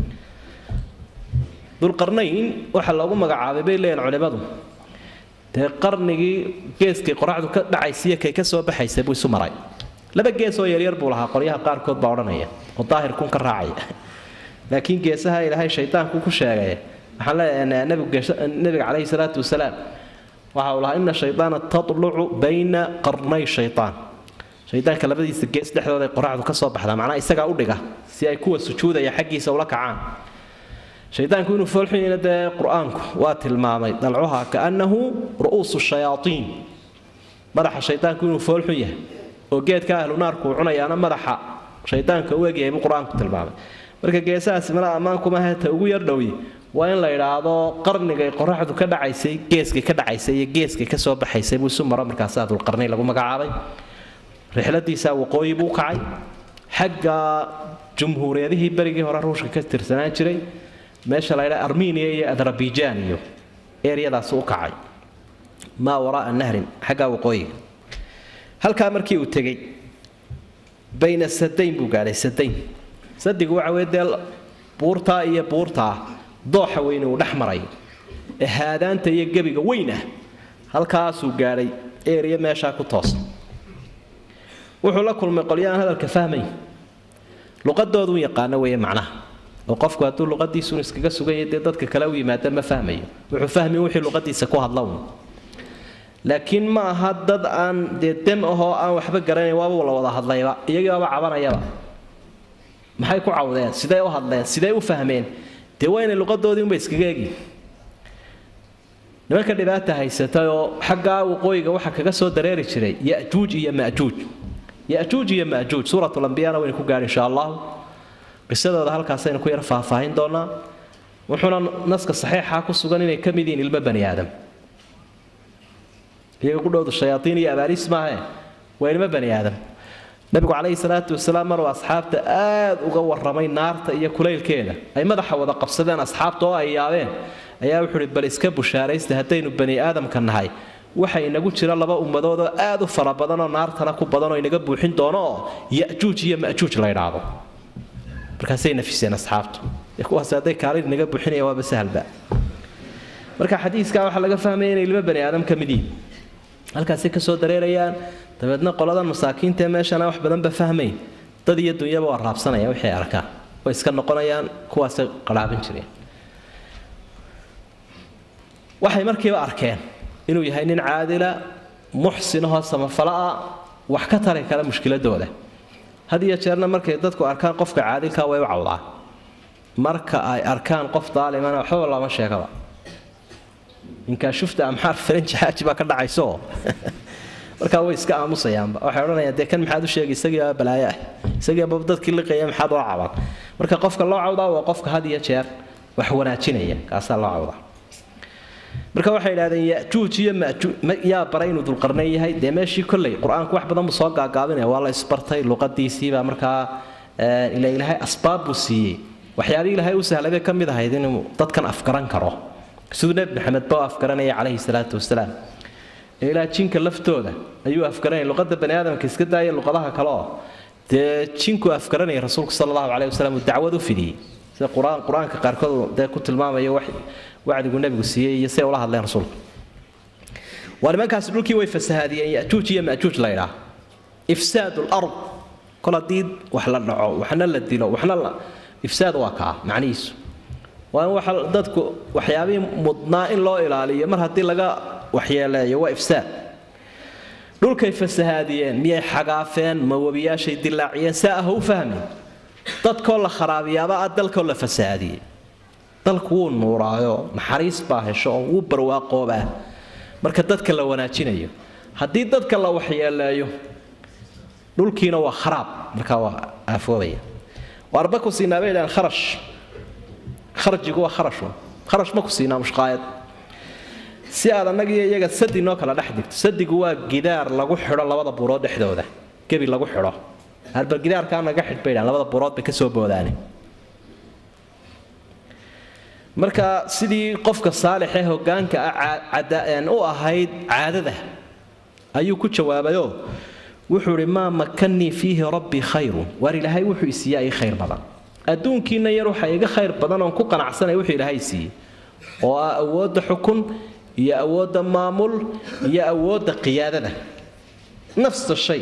dulqarnayn waxaa loogu magacaabay bay leeyihin culimmadu dee qarnigii geeskay qoraxdu ka dhacaysiiyo kay ka soo baxaysa buu isu maray laba gees oo yaryar buu lahaa qolyaha qaarkood baa odhanaya oo daahirkun ka raacaya laakiin geesaha ilaahay shaydaanku ku sheegay waxaan leeyahay nabiga calayhi salaatu wasalaam waxa uu lahaa ina shaydaana tatlucu bayna qarnay shaydaan shaydaanka labadiisa gees dhexdooda ay qoraxdu ka soo baxdaa macnaa isagaa u dhiga si ay kuwa sujuudaya xaggiisa ula kacaan shaydaanku inuu foolxunyina dee qur-aanku waa tilmaamay dalcuha kaannahu ru'uusu shayaatiin madaxa shaydaanku inuu foolxun yahay oo geedka ahlu naarku uu cunayaana madaxa shaydaanka u egyahay buu qur-aanku tilmaamay marka geesahaasi mala ammaankumaha ta ugu yar dhowi waa in la idhaahdo qarnigay qoraxdu ka dhacaysay geeskay ka dhacaysay iyo geeskay ka soo baxaysay buu isu maro markaasaa dulqarnay lagu magacaabay rixladiisaa waqooyi buu kacay xagga jumhuuriyadihii berigii hore ruushka ka tirsanaan jiray meesha la ydhaa armeniya iyo adarabijaan iyo eryadaas u kacay maa waraaa nahrin xaggaa waqooyiga halkaa markii uu tegey bayna sadayn buu gaadhay sadayn sadigu waxa weye dee buurtaa iyo buurtaa dooxa weyne uu dhex maray ee haadaanta iyo gebiga weyn ah halkaasuu gaadhay erya meeshaa ku toosan wuxuu la kulmay qolyaaan hadalka fahmay luqadooduu yaqaano weeye macnaha oo qofku hadduu luqadiisun iskaga suganya dee dadka kale u yimaada ma fahmayo wuxuu fahmi wixii luqadiisa ku hadla un laakiin ma aha dad aan dee dem ahoo aan waxba garanayn waaba la wada hadlayba iyagii baaba cabanayaba maxay ku cawdeen sidee u hadleen sidee u fahmeen dee waa inay luqadoodii unba iskaga egin nimanka dhibaata haysatay oo xaggaa waqooyiga waxaa kaga soo dareeri jiray yajuuj iyo majuuj yajuuj iyo majuuj suuratulambiyaana waynu ku gaadhi insha allahu qisadooda halkaasaynu ku yar faahfaahin doonaa wuxuuna naska saxiixa ku sugan inay ka mid yihiin ilmo bani aadam iyaga ku dhowda shayaaiin iyo abaariis maahe waa ilmo bani aadam nabigu calayhi salaatu wasalaam maruu asxaabta aad uga warramay naarta iyo kulaylkeeda ay madaxa wada qabsadeen asxaabta oo ay yaabeen ayaa wuxuu uhi bal iska bushaaraysta haddaynu bani aadamka nahay waxa inagu jira laba ummadood oo aad u fara badanoo naartana ku badanoo inaga buuxin doono oo yajuuj iyo majuuj la ydhaahdo markaasay nafiseen asxaabtu kuwaas hadday kaalin inaga buuxinaya waaba sahalba marka xadiiskaa waxaa laga fahmaya inay ilmo bani aadam ka mid yihin halkaasay kasoo dareerayaan dabeedna qoladan masaakiinta ee meeshana wax badanba fahmayn dad iyo dunyaba waa raabsanaya wixii arkaan way iska noqonayaan kuwaasay qaraabin jireen waxay markiiba arkeen inuu yahay nin caadila muxsinahoo samafala'a wax ka tari kara mushkiladooda had iyo jeerna markay dadku arkaan qofka caadilka way u cawdaan marka ay arkaan qof daalimana waxbaba lama sheegaba inkaa shufta amxaar faranji xaaji baa ka dhacayso markaa way iska aamusayaanba waxay odhanayaan dee kan maxaad u sheegay isagiiba balaayo ah isagiiba dadkii liqaya maxaad loo cawdan marka qofka loo cawdaa waa qofka had iyo jeer wax wanaajinaya kaasaa loo cawdaa marka waxay idhahdeen yajuuj iyo majuuj yaa baray inuu dulqarnayn yahay dee meeshii kolley qur-aanku wax badan buu soo gaagaabinaya waa la isbartay luqadiisiibaa markaa ila ilaahay asbaab buu siiyey waxyaabihii ilaahay u sahlay bay ka mid ahayd inuu dadkan afgaran karo siduu nebi maxamed ba u afgaranaya calayhi salaatu wasalaam ilaa jinka laftooda ayuu afgaranaya luqada bani aadamka iska daaya luqadaha kale oo dee jinku afgaranaya rasuulku sala allahu caleyhi wasalam uu dacwad u fidiyey sida qur-aan qur-aanka qaarkood dee ku tilmaamayo wax wacdigu nebigu siiyey iyo siday ula hadleen rasuulku waa nimankaasi dhulkii way fasahaadiyeen yajuuj iyo majuuj la ydhaa ifsaad lard kol haddii wax la dhaco waxna la dilo waxna la ifsaad waa kaa macnihiisu waa in waxa dadku waxyaabihii mudnaa in loo ilaaliyo mar haddii laga waxyeeleeyo waa ifsaad dhulkay fasahaadiyeen miyay xagaafeen ma webiyaashay dilaaciyeen saa ah u fahmin dadkoo la kharaabiyaaba ah dalkoo la fasahaadiyey dalku wuu nuuraayo naxariis baa hesho oo wuu barwaaqoobaa marka dadka la wanaajinayo haddii dadka la waxyeeleeyo dhulkiina waa kharaab markaa waa aafoobaya waarba ku siinaa bay idhahaan kharash kharjigu waa kharashun kharash ma ku siinaa mushqaayad si aad annagiiyo iyaga sadi noo kala dhex digto sadigu waa gidaar lagu xidho labada buurood dhexdooda gebi lagu xidho halbal gidaarkaa naga xidh bay dhahaan labada buurood bay ka soo boodaane marka sidii qofka saalixee hogaanka ah u ahayd caadada ayuu ku jawaabayoo wuxuu idhi maa makannii fiihi rabbii khayrun waar ilaahay wuxuu isiiyaa ii khayr badan adduunkiina yar waxa iga khayr badan oon ku qanacsanay wuxuu ilaahay siiyey oo ah awoodda xukun iyo awoodda maamul iyo awoodda qiyaadada nafsa shay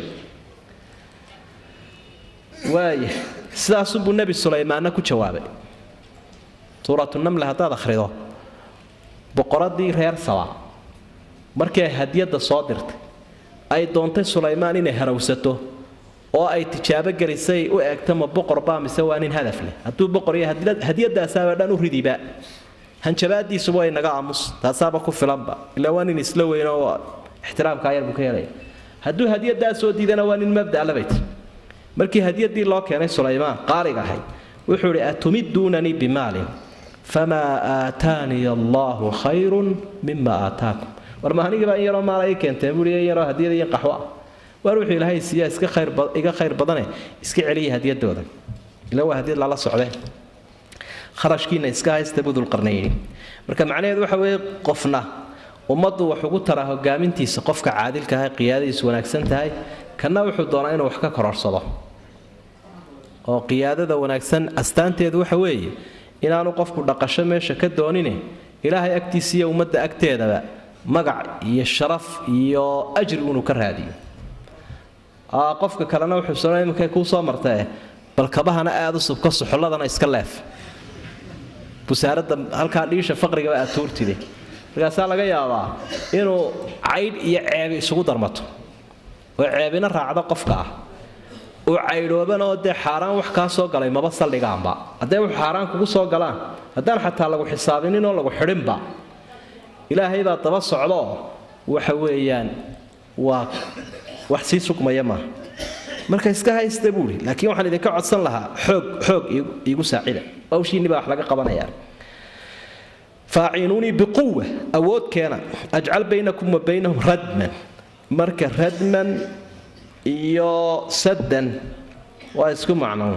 waaya sidaasunbuu nebi sulaymaanna ku jawaabay suuratu namle haddaad akhrido boqoradii reer saba markii ay hadiyadda soo dirtay ay doontay sulaymaan inay harawsato oo ay tijaabo gelisay u eegta ma boqor baa mise waa nin hadaf leh hadduu boqor iyo hadiyadaasaaba dhan u ridiba hanjabaadiisuba way naga aamus taasaaba ku filanba ilaa waa nin isla weyn oo ixtiraamkaa yar buu ka helaya hadduu hadiyadaa soo diidana waa nin mabda labayt markii hadiyadii loo keenay sulaymaan qaaliga ahayd wuxuu idhi atumiduunanii bimaalin famaa aataaniya allaahu khayrun mima aataakum war ma anigaba in yaroo maala ii keenteen buui in yaroo hadiyada iyo qaxwo ah waar wuxuu ilaahay siiyaa iska khayr iga khayr badane iska celiya hadiyadooda ila waa hadiyad lala socdeen kharashkiina iska haysta buu dulqarnayni marka macnaheedu waxa weeye qofna ummaddu wax ugu taraa hogaamintiisa qofka caadilka ah qiyaadadiisu wanaagsan tahay kana wuxuu doonaa inuu wax ka kororsado oo qiyaadada wanaagsan astaanteedu waxa weeye inaanu qofku dhaqasho meesha ka doonine ilaahay agtiisa iyo ummadda agteedaba magac iyo sharaf iyo ajri inuu ka raadiyo qofka kalena wuxuu soo iminkay kuu soo martae bal kabahana aada u subko suxulladana iska leef busaaradda halkaa dhiisha faqrigaba aad tuurtide markaasaa laga yaabaa inuu caydh iyo ceebi isugu darmato oo ceebina raacdo qofka ah uu caydhooban oo dee xaaraan wax kaa soo galay maba saldhigaanba hadday wax xaaraan kugu soo galaan haddaan xataa lagu xisaabinin oo lagu xidhinba ilaahay baa daba socdaoo waxa weeyaan waa wax sii sugmaya maaha marka iska haysta buuri laakiin waxaan idinka codsan lahaa xoog xoog iigu saacida hawshiinni baa wax laga qabanayaa faaciinuunii biquwa awood keena ajcal baynakum wa baynahum radman marka radman iyo saddan waa isku macno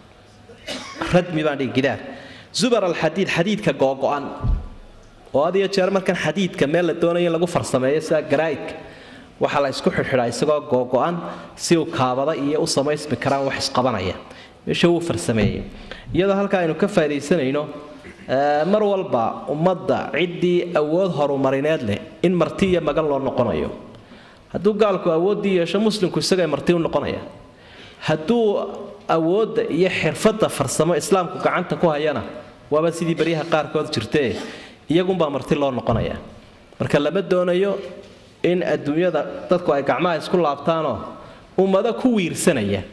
radmi baan dhihi gidaar zubar alxadiid xadiidka googo'an oo had iyo jeer markan xadiidka meel la doonayo in lagu farsameeyo sida garaa'idka waxaa la isku xidhxidhaa isagoo googo'an si uu kaabada iyo u samaysmi karaan wax isqabanaya meesha wuu farsameeyey iyadoo halkaa aynu ka faa'idaysanayno mar walba ummadda ciddii awood horumarineed leh in marti iyo magan loo noqonayo hadduu gaalku awooddii yeesho muslimku isagay marti u noqonaya hadduu awoodda iyo xirfadda farsamo islaamku gacanta ku hayana waaba sidii baryaha qaarkood jirtee iyagunbaa marti loo noqonaya marka lama doonayo in adduunyada dadku ay gacmaha isku laabtaanoo ummado ku wiirsanaya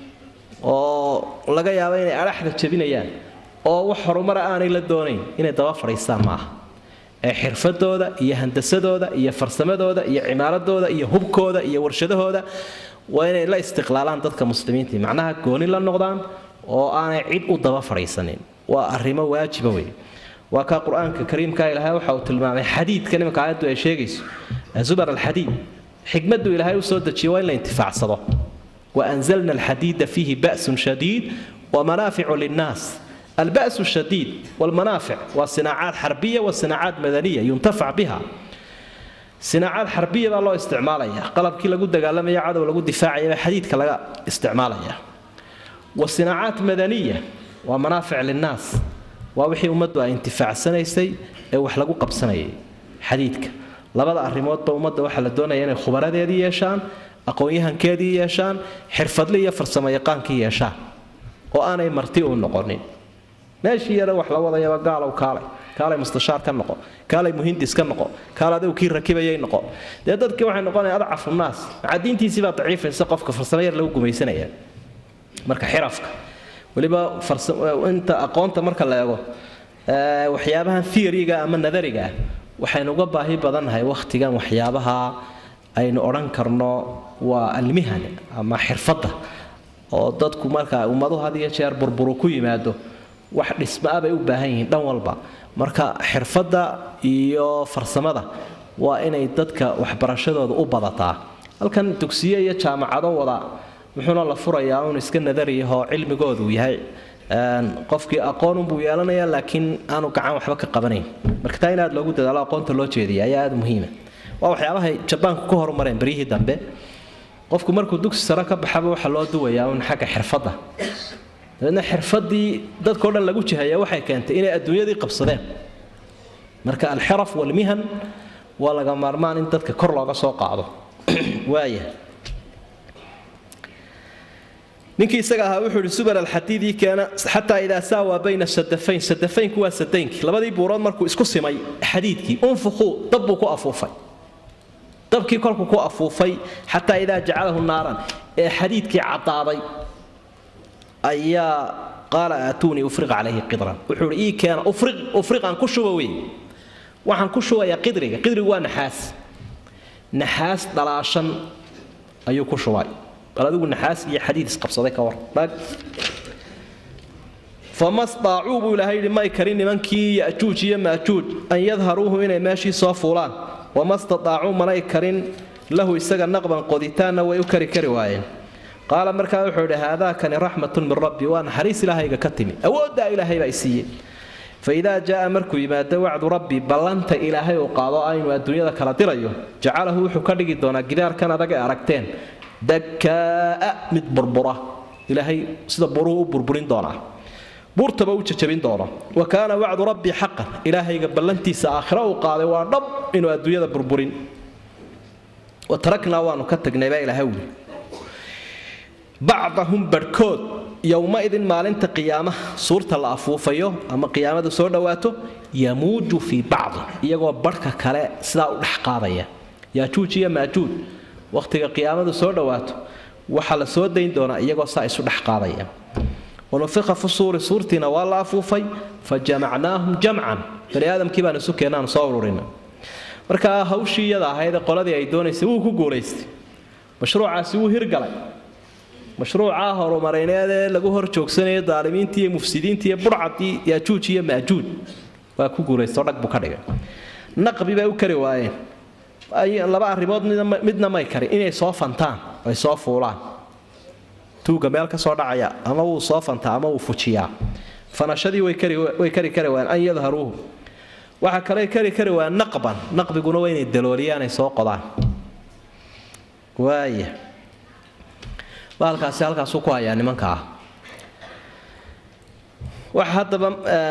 oo laga yaabo inay adhaxda jebinayaan oo wax horumara aanay la doonayn inay daba fadhiistaan maaha ee xirfadooda iyo handasadooda iyo farsamadooda iyo cimaaradooda iyo hubkooda iyo warshadahooda waa inay la istiqlaalaan dadka muslimiinta macnaha gooni la noqdaan oo aanay cid u daba fadhiisanin waa arrimo waajiba wey waa kaa qur-aanka kariimka ilaahay waxa uu tilmaamay xadiidka nimanka aayaddu ay sheegayso zubar alxadiid xikmaddu ilaahay u soo dejiyay waa in la intifaacsado wa anzalna alxadiida fiihi ba'sun shadiid wa manaaficu linnaas البأس الشديد والمنافع وصناعات حربية وصناعات مدنية ينتفع بها صناعات حربية بقى الله استعمالها قلب كي لقود قال يا عدو لقود دفاعية حديد كلا استعمالها وصناعات مدنية ومنافع للناس ووحي أمده انتفاع سنة يسي وح لقو قب سنة حديدك labada arrimoodba ummadda waxaa la doonaya inay khubaradeedii yeeshaan aqoon-yahankeedii yeeshaan xirfadle iyo farsamo yaqaankii yeeshaan oo aanay marti u noqonin meeshii yara wax la wadayaba gaalow kaalay kaalay mustashaar ka noqo kaalay muhindis ka noqo kaal adigu kii rakibayay noqo dee dadkii waxay noqonaya adcafu naas maxaa diintiisii baa daciifaysa qofka farsamo yar lagu gumaysanaya marka xirafka weliba inta aqoonta marka la eego waxyaabahan theoryga ama nadariga ah waxaynu uga baahi badannahay wakhtigan waxyaabaha aynu odhan karno waa almihan ama xirfadda oo dadku marka ummaduhu had iyo jeer burburu ku yimaado wax dhismaa bay u baahan yihiin dhan walba marka xirfadda iyo farsamada waa inay dadka waxbarashadooda u badataa halkan dugsiye iyo jaamacado wada muxuuna la furayaa un iska nadariyahoo cilmigoodu yahay qofkii aqoonunbuu yeelanayaa laakiin aanu gacan waxba ka qabanayn marka taa in aad loogu dadaalo aqoonta loo jeediya ayaa aada muhiima waa waxyaabahay jabaanku ka horumareen beryihii dambe qofku markuu dugsi sare ka baxaba waxaa loo duwayaa un xagga xirfadda dabeedna xirfadii dadkao dhan lagu jihaya waxay keentay inay adduunyadii qabsadeen marka alxiraf walmihan waa laga maarmaan in dadka kor looga soo qaado waaya ninkii isaga ahaa wuxuu ihi subar alxadiidii keena xataa idaa saawaa bayna sadafayn sadafaynku waa sadaynkii labadii buurood markuu isku simay xadiidkii unfuquu dab buu ku afuufay dabkii kolku ku afuufay xataa idaa jacalahu naaran ee xadiidkii caddaaday ayaa qaala aatuunii ufriq calayhi qidran wuxuu ihi ii keena ufriqan ku shuba wey waxaan ku shubayaa qidriga qidrigu waa naxaas naxaas dhalaashan ayuu ku shubay bal adigu naxaas iyo xadiid isqabsaday ka war dhag fama staacuu buu ilaahay yidhi may karin nimankii yajuuj iyo maajuuj an yadharuuhu inay meeshii soo fuulaan wama stataacuu manay karin lahu isaga naqban qoditaanna way u kari kari waayeen qaala markaa wuxuu idhi haadaakani raxmatun min rabbi waa naxariis ilaahayga ka timi awooddaa ilaahay baa i siiyey faidaa jaaa markuu yimaado wacdu rabbi ballanta ilaahay uu qaado aynu adduunyada kala dirayo jacalahu wuxuu ka dhigi doonaa gidaarkan adag ee aragteen dakaa'a mid burbura ilaahay sida buruhu u burburin doonaa buurtaba u jajabin doono wa kaana wacdu rabbi xaqan ilaahayga ballantiisa aakhiro uu qaaday waa dhab inuu adduunyada burburin wa taraknaa waanu ka tagnay baa ilaahay wuli bacdahum barhkood yowma-idin maalinta qiyaamaha suurta la afuufayo ama qiyaamadu soo dhowaato yamuuju fii bacdi iyagoo barhka kale sidaa u dhex qaadaya yaajuuj iyo maajuuj wakhtiga qiyaamadu soo dhowaato waxaa la soo dayn doonaa iyagoo saa isu dhex qaadaya wanufiqa fi suuri suurtiina waa la afuufay fa jamacnaahum jamcan bani aadamkii baan isu keenaan soo ururina marka hawshii iyada ahayd qoladii ay doonaysay wuu ku guulaystay mashruucaasi wuu hirgalay mashruucaa horumarineed ee lagu hor joogsanaya daalimiintii iyo mufsidiintii iyo burcadii yaajuuj iyo maajuuj waa ku guulaystoo dhag buu ka dhigay naqbi bay u kari waayeen laba arrimood midna may karin inay soo fantaan ay soo fuulaan tuuga meel ka soo dhacaya ama wuu soo fantaa ama wuu fujiyaa fanashadii way kari kari waayeen an yadharuuhu waxa kale kari kari waayeen naqban naqbiguna waa inay dalooliyaan ay soo qodaan waaya baalkaasi halkaasuu ku hayaa nimanka ah waxa haddaba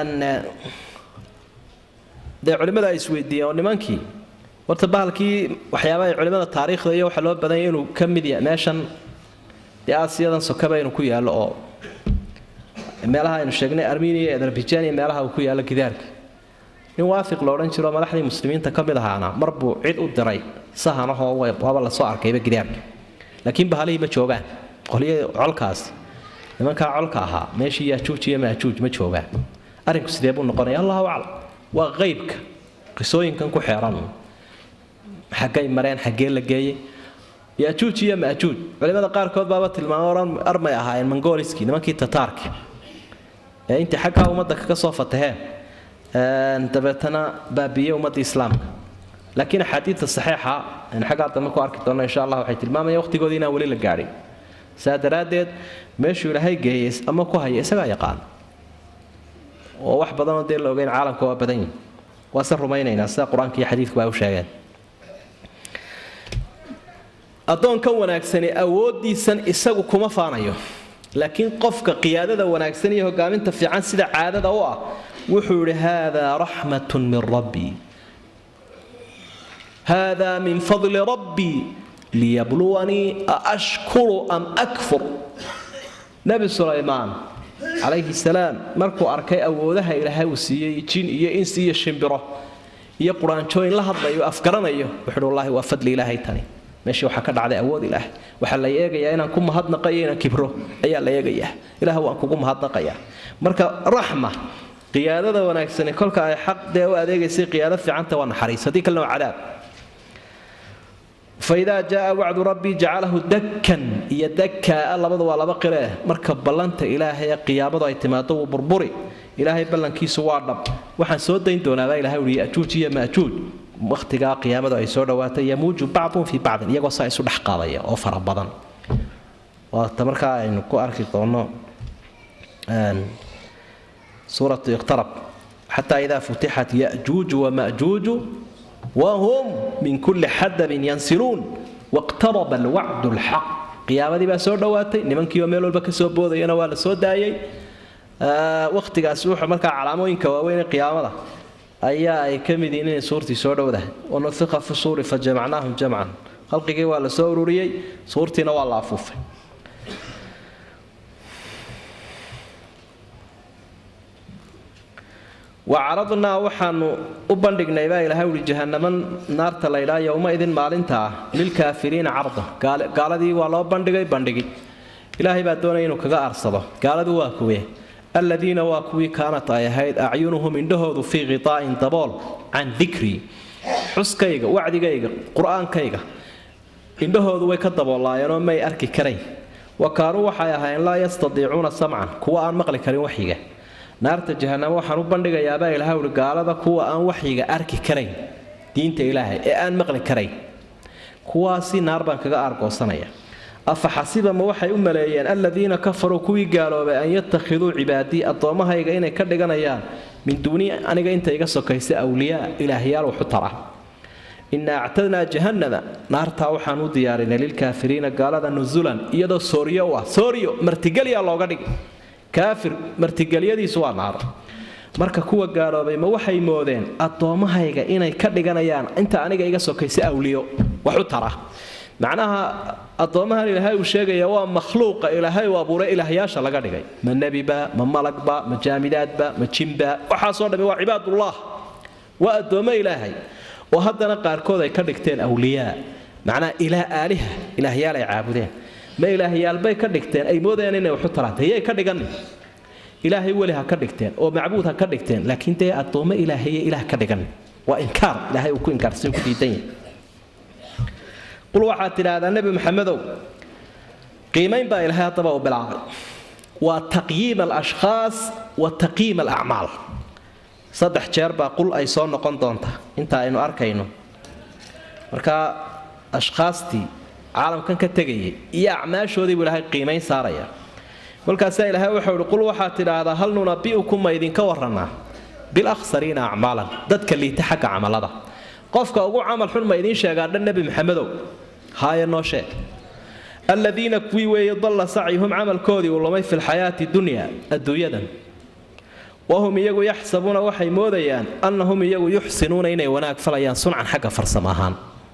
dee culimmada ay isweydiiyeen oo nimankii horta bahalkii waxyaaba ay culimmada taariikhda iyo waxa loo badanya inuu ka mid yahay meeshan dee aasiyadan sokaba inuu ku yaallo oo meelaha aynu sheegnay armenia iyo azerbaijan iyo meelaha uu ku yaallo gidaarka nin waafiq lo odhan jiro madaxdii muslimiinta ka mid ahaana mar buu cid u diray sahanahoo waaba lasoo arkayba gidaarka laakiin bahalihii ma joogaan qolyihii colkaasi nimankaa colka ahaa meeshii yaajuuj iyo maajuuj ma joogaan arrinku sidee buu noqonaya allahu aclam waa qeybka qisooyinkan ku xeeran xaggay mareen xaggee la geeyey yaajuuj iyo maajuuj culimada qaarkood baaba tilmaamo odhan armay ahaayeen mongoliskii nimankii tataarki ee intay xaggaa ummadda kaga soo fataheen dabeetana baabiiyey ummadda islaamka laakiin axaadiidta saxiixa aan xaggaa dambe ku arki doonno insha allah waxay tilmaamayaan waqtigoodii inaan weli la gaadhin saa daraaddeed meeshuu ilaahay geeyey ama ku haya isagaa yaqaan oo wax badanoo dee la ogeyn caalamka waa badan yihin waa se rumaynaynaa sida qur-aanka iyo xadiidkuba ay u sheegeen addoonkan wanaagsani awooddiisan isagu kuma faanayo laakiin qofka qiyaadada wanaagsan iyo hogaaminta fiican sida caadada u ah wuxuu yidhi haadaa raxmatun min rabbii haadaa min fadli rabbii liyabluwanii aashkuru am akfur nebi sulaymaan calayhi salaam markuu arkay awoodaha ilaahay uu siiyey jin iyo insi iyo shimbiro iyo quraanjooyin la hadlayo afgaranayo wuxuuhi wallaahi waa fadli ilaahay tani meeshii waxaa ka dhacday awood ilaahay waxaa la eegayaa inaan ku mahadnaqayo inaan kibro ayaa la eegayaa ilaah waan kugu mahadnaqayaa marka raxma qiyaadada wanaagsani kolka ay xaq dee u adeegaysay qiyaado fiicanta waa naxariis haddii kalena waa cadaab faidaa jaaa wacdu rabbii jacalahu dakkan iyo dakkaa labadu waa laba qiree marka ballanta ilaahay ee qiyaamadu ay timaado wuu burburi ilaahay ballankiisu waa dhab waxaan soo dayn doonaabaa ilahay uhi yajuuj iyo maajuuj wakhtigaa qiyaamadu ay soo dhawaatay yamuuju bacdun fii bacdin iyagoo saa isu dhex qaadaya oo fara badan waata markaa aynu ku arki doono suuratu iqtarab xataa idaa futixat yajuuju wamajuuju wahum min kulli xadabin yansiluun waqtaraba alwacdu lxaq qiyaamadii baa soo dhowaatay nimankiioo meel walba kasoo boodayana waa la soo daayay wakhtigaasi wuxuu markaa calaamooyinka waaweyn ee qiyaamada ayaa ay ka mid yihiin inay suurtii soo dhowdahay wanufiqa fi suuri fa jamacnaahum jamcan khalqigii waa la soo ururiyey suurtiina waa la afuufay wacaradnaa waxaanu u bandhignay baa ilahay uhi jahanamo naarta laydhaa yowma idin maalinta ah lilkaafiriina carda gaaladii waa loo bandhigay bandhigi ilaahay baa doonaya inuu kaga aarsado gaaladu waa kuwe aladiina waa kuwii kaanat ay ahayd acyunuhum indhahoodu fii khiaa'in dabool can dikrii xuskayga wacdigayga qur-aankayga indhahoodu way ka daboolaayeenoo may arki karayn wa kaanuu waxay ahaayeen laa yastadiicuuna samcan kuwa aan maqli karin waxyiga naarta jahanamo waxaan u bandhigayaabaa ilaha uhi gaalada kuwa aan waxyiga arki karayn diinta ilaahay ee aan maqli karayn kuwaasi naar baan kaga aargoosanaya afa xasibama waxay u maleeyeen aladiina kafaruu kuwii gaaloobay an yattakhiduu cibaadii addoommahayga inay ka dhiganayaan min duuni aniga inta iga sokaysa awliyaa ilaahyaal waxu tara inaa actadnaa jahannama naartaa waxaan u diyaarinay lilkaafiriina gaalada nusulan iyadoo sooryo u ah sooryo martigelyaa looga dhigi kaafir martigelyadiisu waa naar marka kuwa gaaloobay ma waxay moodeen addoommahayga inay ka dhiganayaan inta aniga iga sokaysa awliyo waxu tara macnaha addoommahan ilaahay uu sheegaya waa makhluuqa ilaahay uu abuuray ilaahyaasha laga dhigay ma nebiba ma malagba ma jaamidaadba ma jimba waxaasoo dhammi waa cibaadullah waa addoommo ilaahay oo haddana qaarkood ay ka dhigteen awliyaa macnaha ilaa aaliha ilaahyaal ay caabudeen ma ilaahyaalbay ka dhigteen ay moodayaan inay waxu taraanta yay ka dhiganin ilaahay weli ha ka dhigteen oo macbuud ha ka dhigteen laakiin dee addoommo ilaahaye ilaah ka dhigan waa inkaar ilaahay uu ku inkaarsan ku diidan yahay qul waxaad tidhaahdaa nebi maxamedow qiimayn baa ilaahay haddaba u bilaabay waa taqyiim alashkhaas wa taqyiim alacmaal saddex jeer baa qul ay soo noqon doonta inta aynu arkayno marka ashkhaastii caalamkan ka tegayay iyo acmaashoodii buu ilaahay qiimayn saaraya kolkaasaa ilaahay wuxuu ihi qul waxaad tidhaahdaa hal nunabi'ukum ma idinka warrannaa bilakhsariina acmaalan dadka liita xagga camalada qofka ugu camal xun ma idiin sheegaa dhan nebi maxamedow haaya noo sheeg aladiina kuwii weeye dalla sacyuhum camalkoodii uu lumay fi lxayaati dunya adduunyadan wahum iyagu yaxsabuuna waxay moodayaan annahum iyagu yuxsinuuna inay wanaag falayaan suncan xagga farsamo ahaan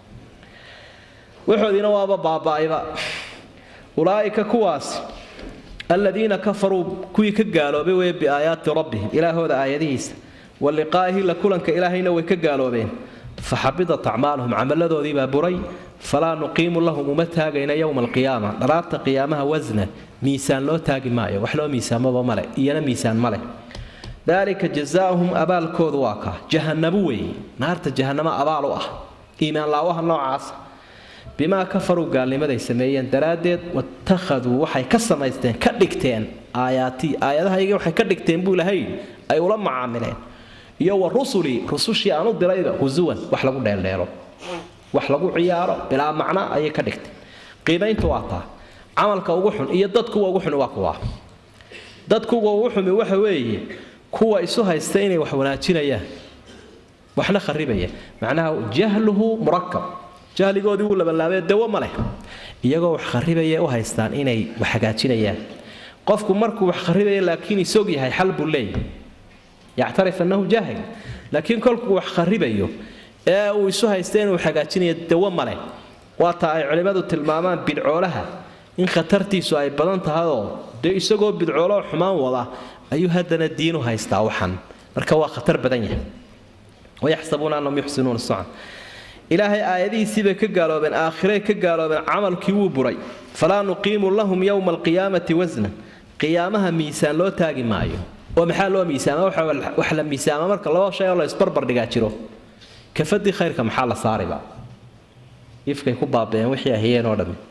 waxoodiina waaba baaba'ayba ulaa'ika kuwaas aladiina kafaruu kuwii ka gaaloobay weye biaayaati rabbihim ilaahooda aayadihiisa wa liqaa'ihi la kulanka ilaahayna way ka gaaloobeen faxabidat acmaaluhum camaladoodiibaa buray falaa nuqiimu lahum uma taagayna yowma alqiyaama dharaarta qiyaamaha wasna miisaan loo taagi maayo wax loo miisaamaba male iyana miisaan male daalika jazaauhum abaalkoodu waa kaa jahanabu weeye naarta jahanamo abaal u ah iimaan laawaha noocaasa bimaa kafaruu gaalnimaday sameeyeen daraaddeed watakhaduu waxay ka samaysteen ka dhigteen aayaatii aayadahayga waxay ka dhigteen buu ilahay ay ula macaamileen iyo wa rusulii rusushii aan u dirayba husuwan wax lagu dheeldheelo wax lagu ciyaaro bilaa macna ayay ka dhigteen qiimayntu waa taa camalka ugu xun iyo dadkuwa ugu xuni waa kuwa dadkuwa ugu xumi waxa weeye kuwa isu haysta inay wax wanaajinayaan waxna kharibaya macnaha jahluhu murakab jahligoodii wuu labanlaabee dawo ma leh iyagoo wax kharibaya u haystaan inay wax hagaajinayaan qofku markuu wax kharibaya laakiin isog yahay xal buu leeyahay yactarif annahu jaahil laakiin kolkuu wax kharibayo ee uu isu haysta inuu hagaajinayo dawo ma leh waa taa ay culimmadu tilmaamaan bidcoolaha in khatartiisu ay badan tahayoo dee isagoo bidcooloo xumaan wada ayuu haddana diinu haystaa waxan marka waa khatar badan yahay wayaxsabuuna annahum yuxsinuuna sucan ilaahay aayadihiisii bay ka gaaloobeen aakhiray ka gaaloobeen camalkii wuu buray falaa nuqiimu lahum yowma alqiyaamati wasnan qiyaamaha miisaan loo taagi maayo oo maxaa loo miisaama wax la miisaama marka laba shay oo la isbarbardhigaa jiro kafadii khayrka maxaa la saariba ifkay ku baabeen wixii ahiyeen oo dhammi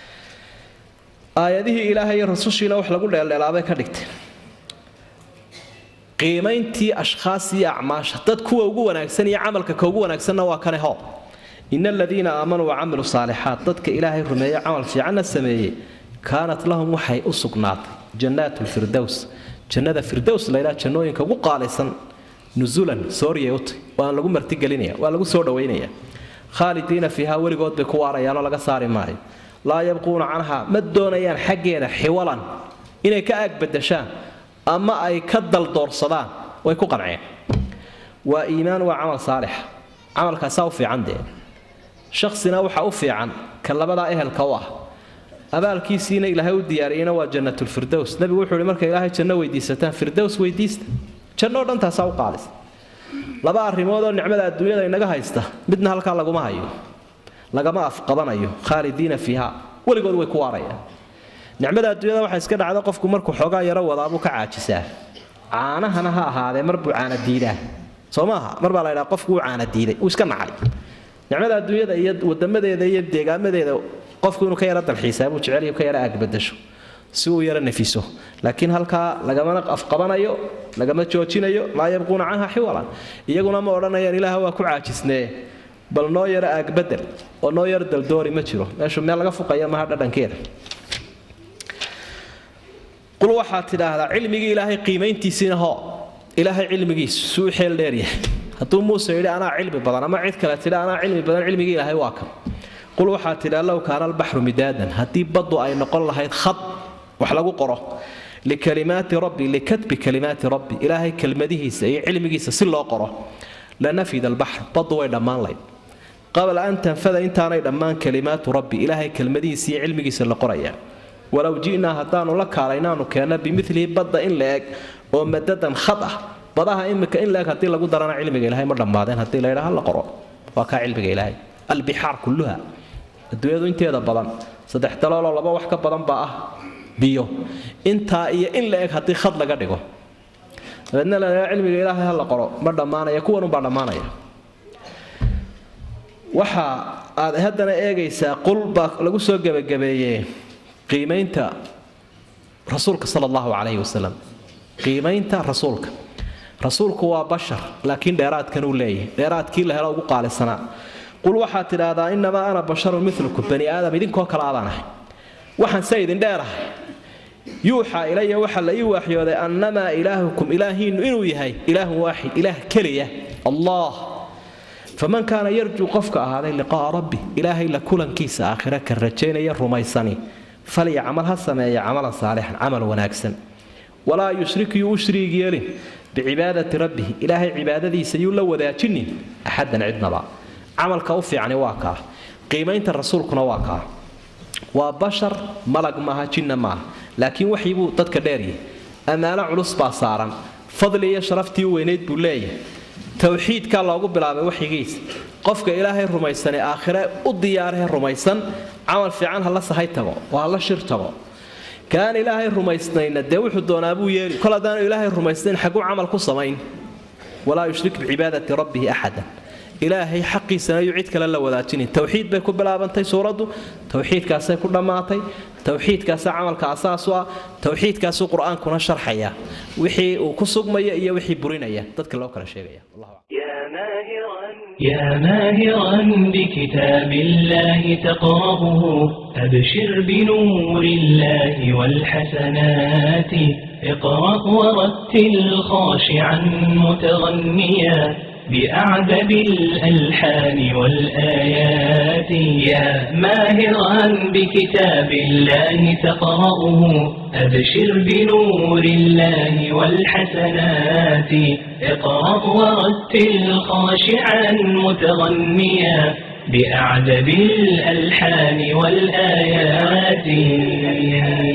aayadihii ilaahay iyo rasushiina wax lagu dheeldheelaabay ka dhigteen qiimayntii ashkhaas iyo acmaasha dad kuwa ugu wanaagsan iyo camalka ka ugu wanaagsanna waa kane hoo ina aladiina aamanuu wacamiluu saalixaat dadka ilaahay rumeeye camal fiicanna sameeyey kaanat lahum waxay u sugnaatay jannaat lfirdows jannada firdows laydhaa jannooyinka ugu qaalaysan nusulan sooriyay utay waan lagu martigelinaya waa lagu soo dhawaynaya khaalidiina fiiha weligood bay ku waarayaanoo laga saari maayo laa yabquuna canha ma doonayaan xaggeeda xiwalan inay ka aagbadashaan ama ay ka daldoorsadaan way ku qanceen waa iimaan waa camal saalixa camalkaasaa u fiican dee shaksina waxaa u fiican ka labadaa ehelka u ah abaalkiisiina ilaahay u diyaariyeyna waa jannatulfirdows nabigu wuxuu ihi marka ilaahay janno weydiisataan firdows weydiista jannoo dhan taasaa u qaalisa laba arrimood oo nicmada adduunyada inaga haysta midna halkaa laguma hayo lagama afqabanayo khaalidiina fiiha weligood way ku waarayaan nicmada adduunyada waxaa iska dhacda qofku markuu xoogaa yaro wadaabuu ka caajisaa caanahana ha ahaadee mar buu caana diidaa soo maaha mar baa la ydhaha qofku wuu caana diiday wuu iska nacay nicmada adduunyada iyo wadamadeeda iyo deegaamadeeda qofku inuu ka yaro dalxiisaa buu jecel ka yaro aagbadasho si uu yaro nafiso laakiin halkaa lagamana afqabanayo lagama joojinayo laa yabquuna canha xiwalan iyaguna ma odhanayaan ilaah waa ku caajisnee bal noo yaro aagbadel oo noo yaro daldoori ma jiro meeshu meel laga fuqaya maha dhadhankeeda qul waxaad tidhaahdaa cilmigii ilaahay qiimayntiisiina hoo ilaahay cilmigiisu suu xeel dheeryahay hadduu muuse yidhi anaa cilmi badan ama cid kale tidha anaa cilmi badan cilmigii ilaahay waa kan qul waxaad tidhaa low kaana albaxru midaadan haddii baddu ay noqon lahayd khad wax lagu qoro likalimaati rabbi likatbi kalimaati rabbi ilaahay kelmadihiisa iyo cilmigiisa si loo qoro lanafida albaxr baddu way dhammaan layd qabla an tanfada intaanay dhammaan kalimaatu rabbi ilaahay kelmadihiisa iyo cilmigiisa la qorayaa walow ji'naa haddaanu la kaalaynaanu keenna bimilihi badda in la eg oo madadan khad ah badaha imika in laeg haddii lagu darana cilmiga ilahay ma dhammaadeen haddii la ydhaha la qoro waa kaa cilmiga ilaahay albixaar kulluha adduunyadu inteeda badan saddex dalooloo laba wax ka badan baa ah biyo intaa iyo in la eg haddii khad laga dhigo dabeedna la cilmiga ilaahay ha la qoro ma dhammaanaya kuwan unbaa dhammaanaya waxa aad haddana eegaysaa qul baa lagu soo gebagabeeyey qiimaynta rasuulka sala allahu calayhi wasalam qiimaynta rasuulka rasuulku waa bashar laakiin dheeraadkan uu leeyahay dheeraadkii la helo ugu qaalisanaa qul waxaad tidhaahdaa innamaa ana basharun milukum bani aadam idinkoo kale aadaan ahay waxaan se idin dheerahay yuuxaa ilaya waxaa la ii waaxyooday annamaa ilaahukum ilaahiinnu inuu yahay ilaahun waaxid ilaah keliya allah faman kaana yarjuu qofka ahaaday liqa'a rabbi ilaahay la kulankiisa aakhira ka rajaynaya rumaysani falyacmal ha sameeya camalan saalixan camal wanaagsan walaa yushrik yuu u shriig yeelin bicibaadati rabbihi ilaahay cibaadadiisa yuu la wadaajinin axadan cidnaba camalka u fiicani waa kaa qiimaynta rasuulkuna waa kaa waa bashar malag maaha jinna maaha laakiin waxii buu dadka dheeryahay ammaano culus baa saaran fadli iyo sharaftii u weynayd buu leeyahay towxiidkaa loogu bilaabay waxigiisa qofka ilaahay rumaysanee aakhire u diyaaree rumaysan camal fiican hala sahay tago oo hala shir tago kaan ilaahay rumaysnayna dee wuxuu doonaa buu yeeli kol haddaanu ilaahay rumaysnayn xaguu camal ku samayn walaa yushrik bicibaadati rabbihi axadan ilaahay xaqiisana yuu cid kale la wadaajinin towxiid bay ku bilaabantay suuraddu towxiidkaasay ku dhammaatay towxiidkaasa camalka asaasu ah towxiidkaasuu qur-aankuna sharxaya wixii uu ku sugmaya iyo wixii burinaya dadka loo kala sheegaya يا ماهرا بكتاب الله تقرأه أبشر بنور الله والحسنات اقرأ ورتل خاشعا متغنيا بأعذب الألحان والآيات يا ماهرا بكتاب الله تقرأه أبشر بنور الله والحسنات اقرأ ورتل خاشعا متغنيا بأعذب الألحان والآيات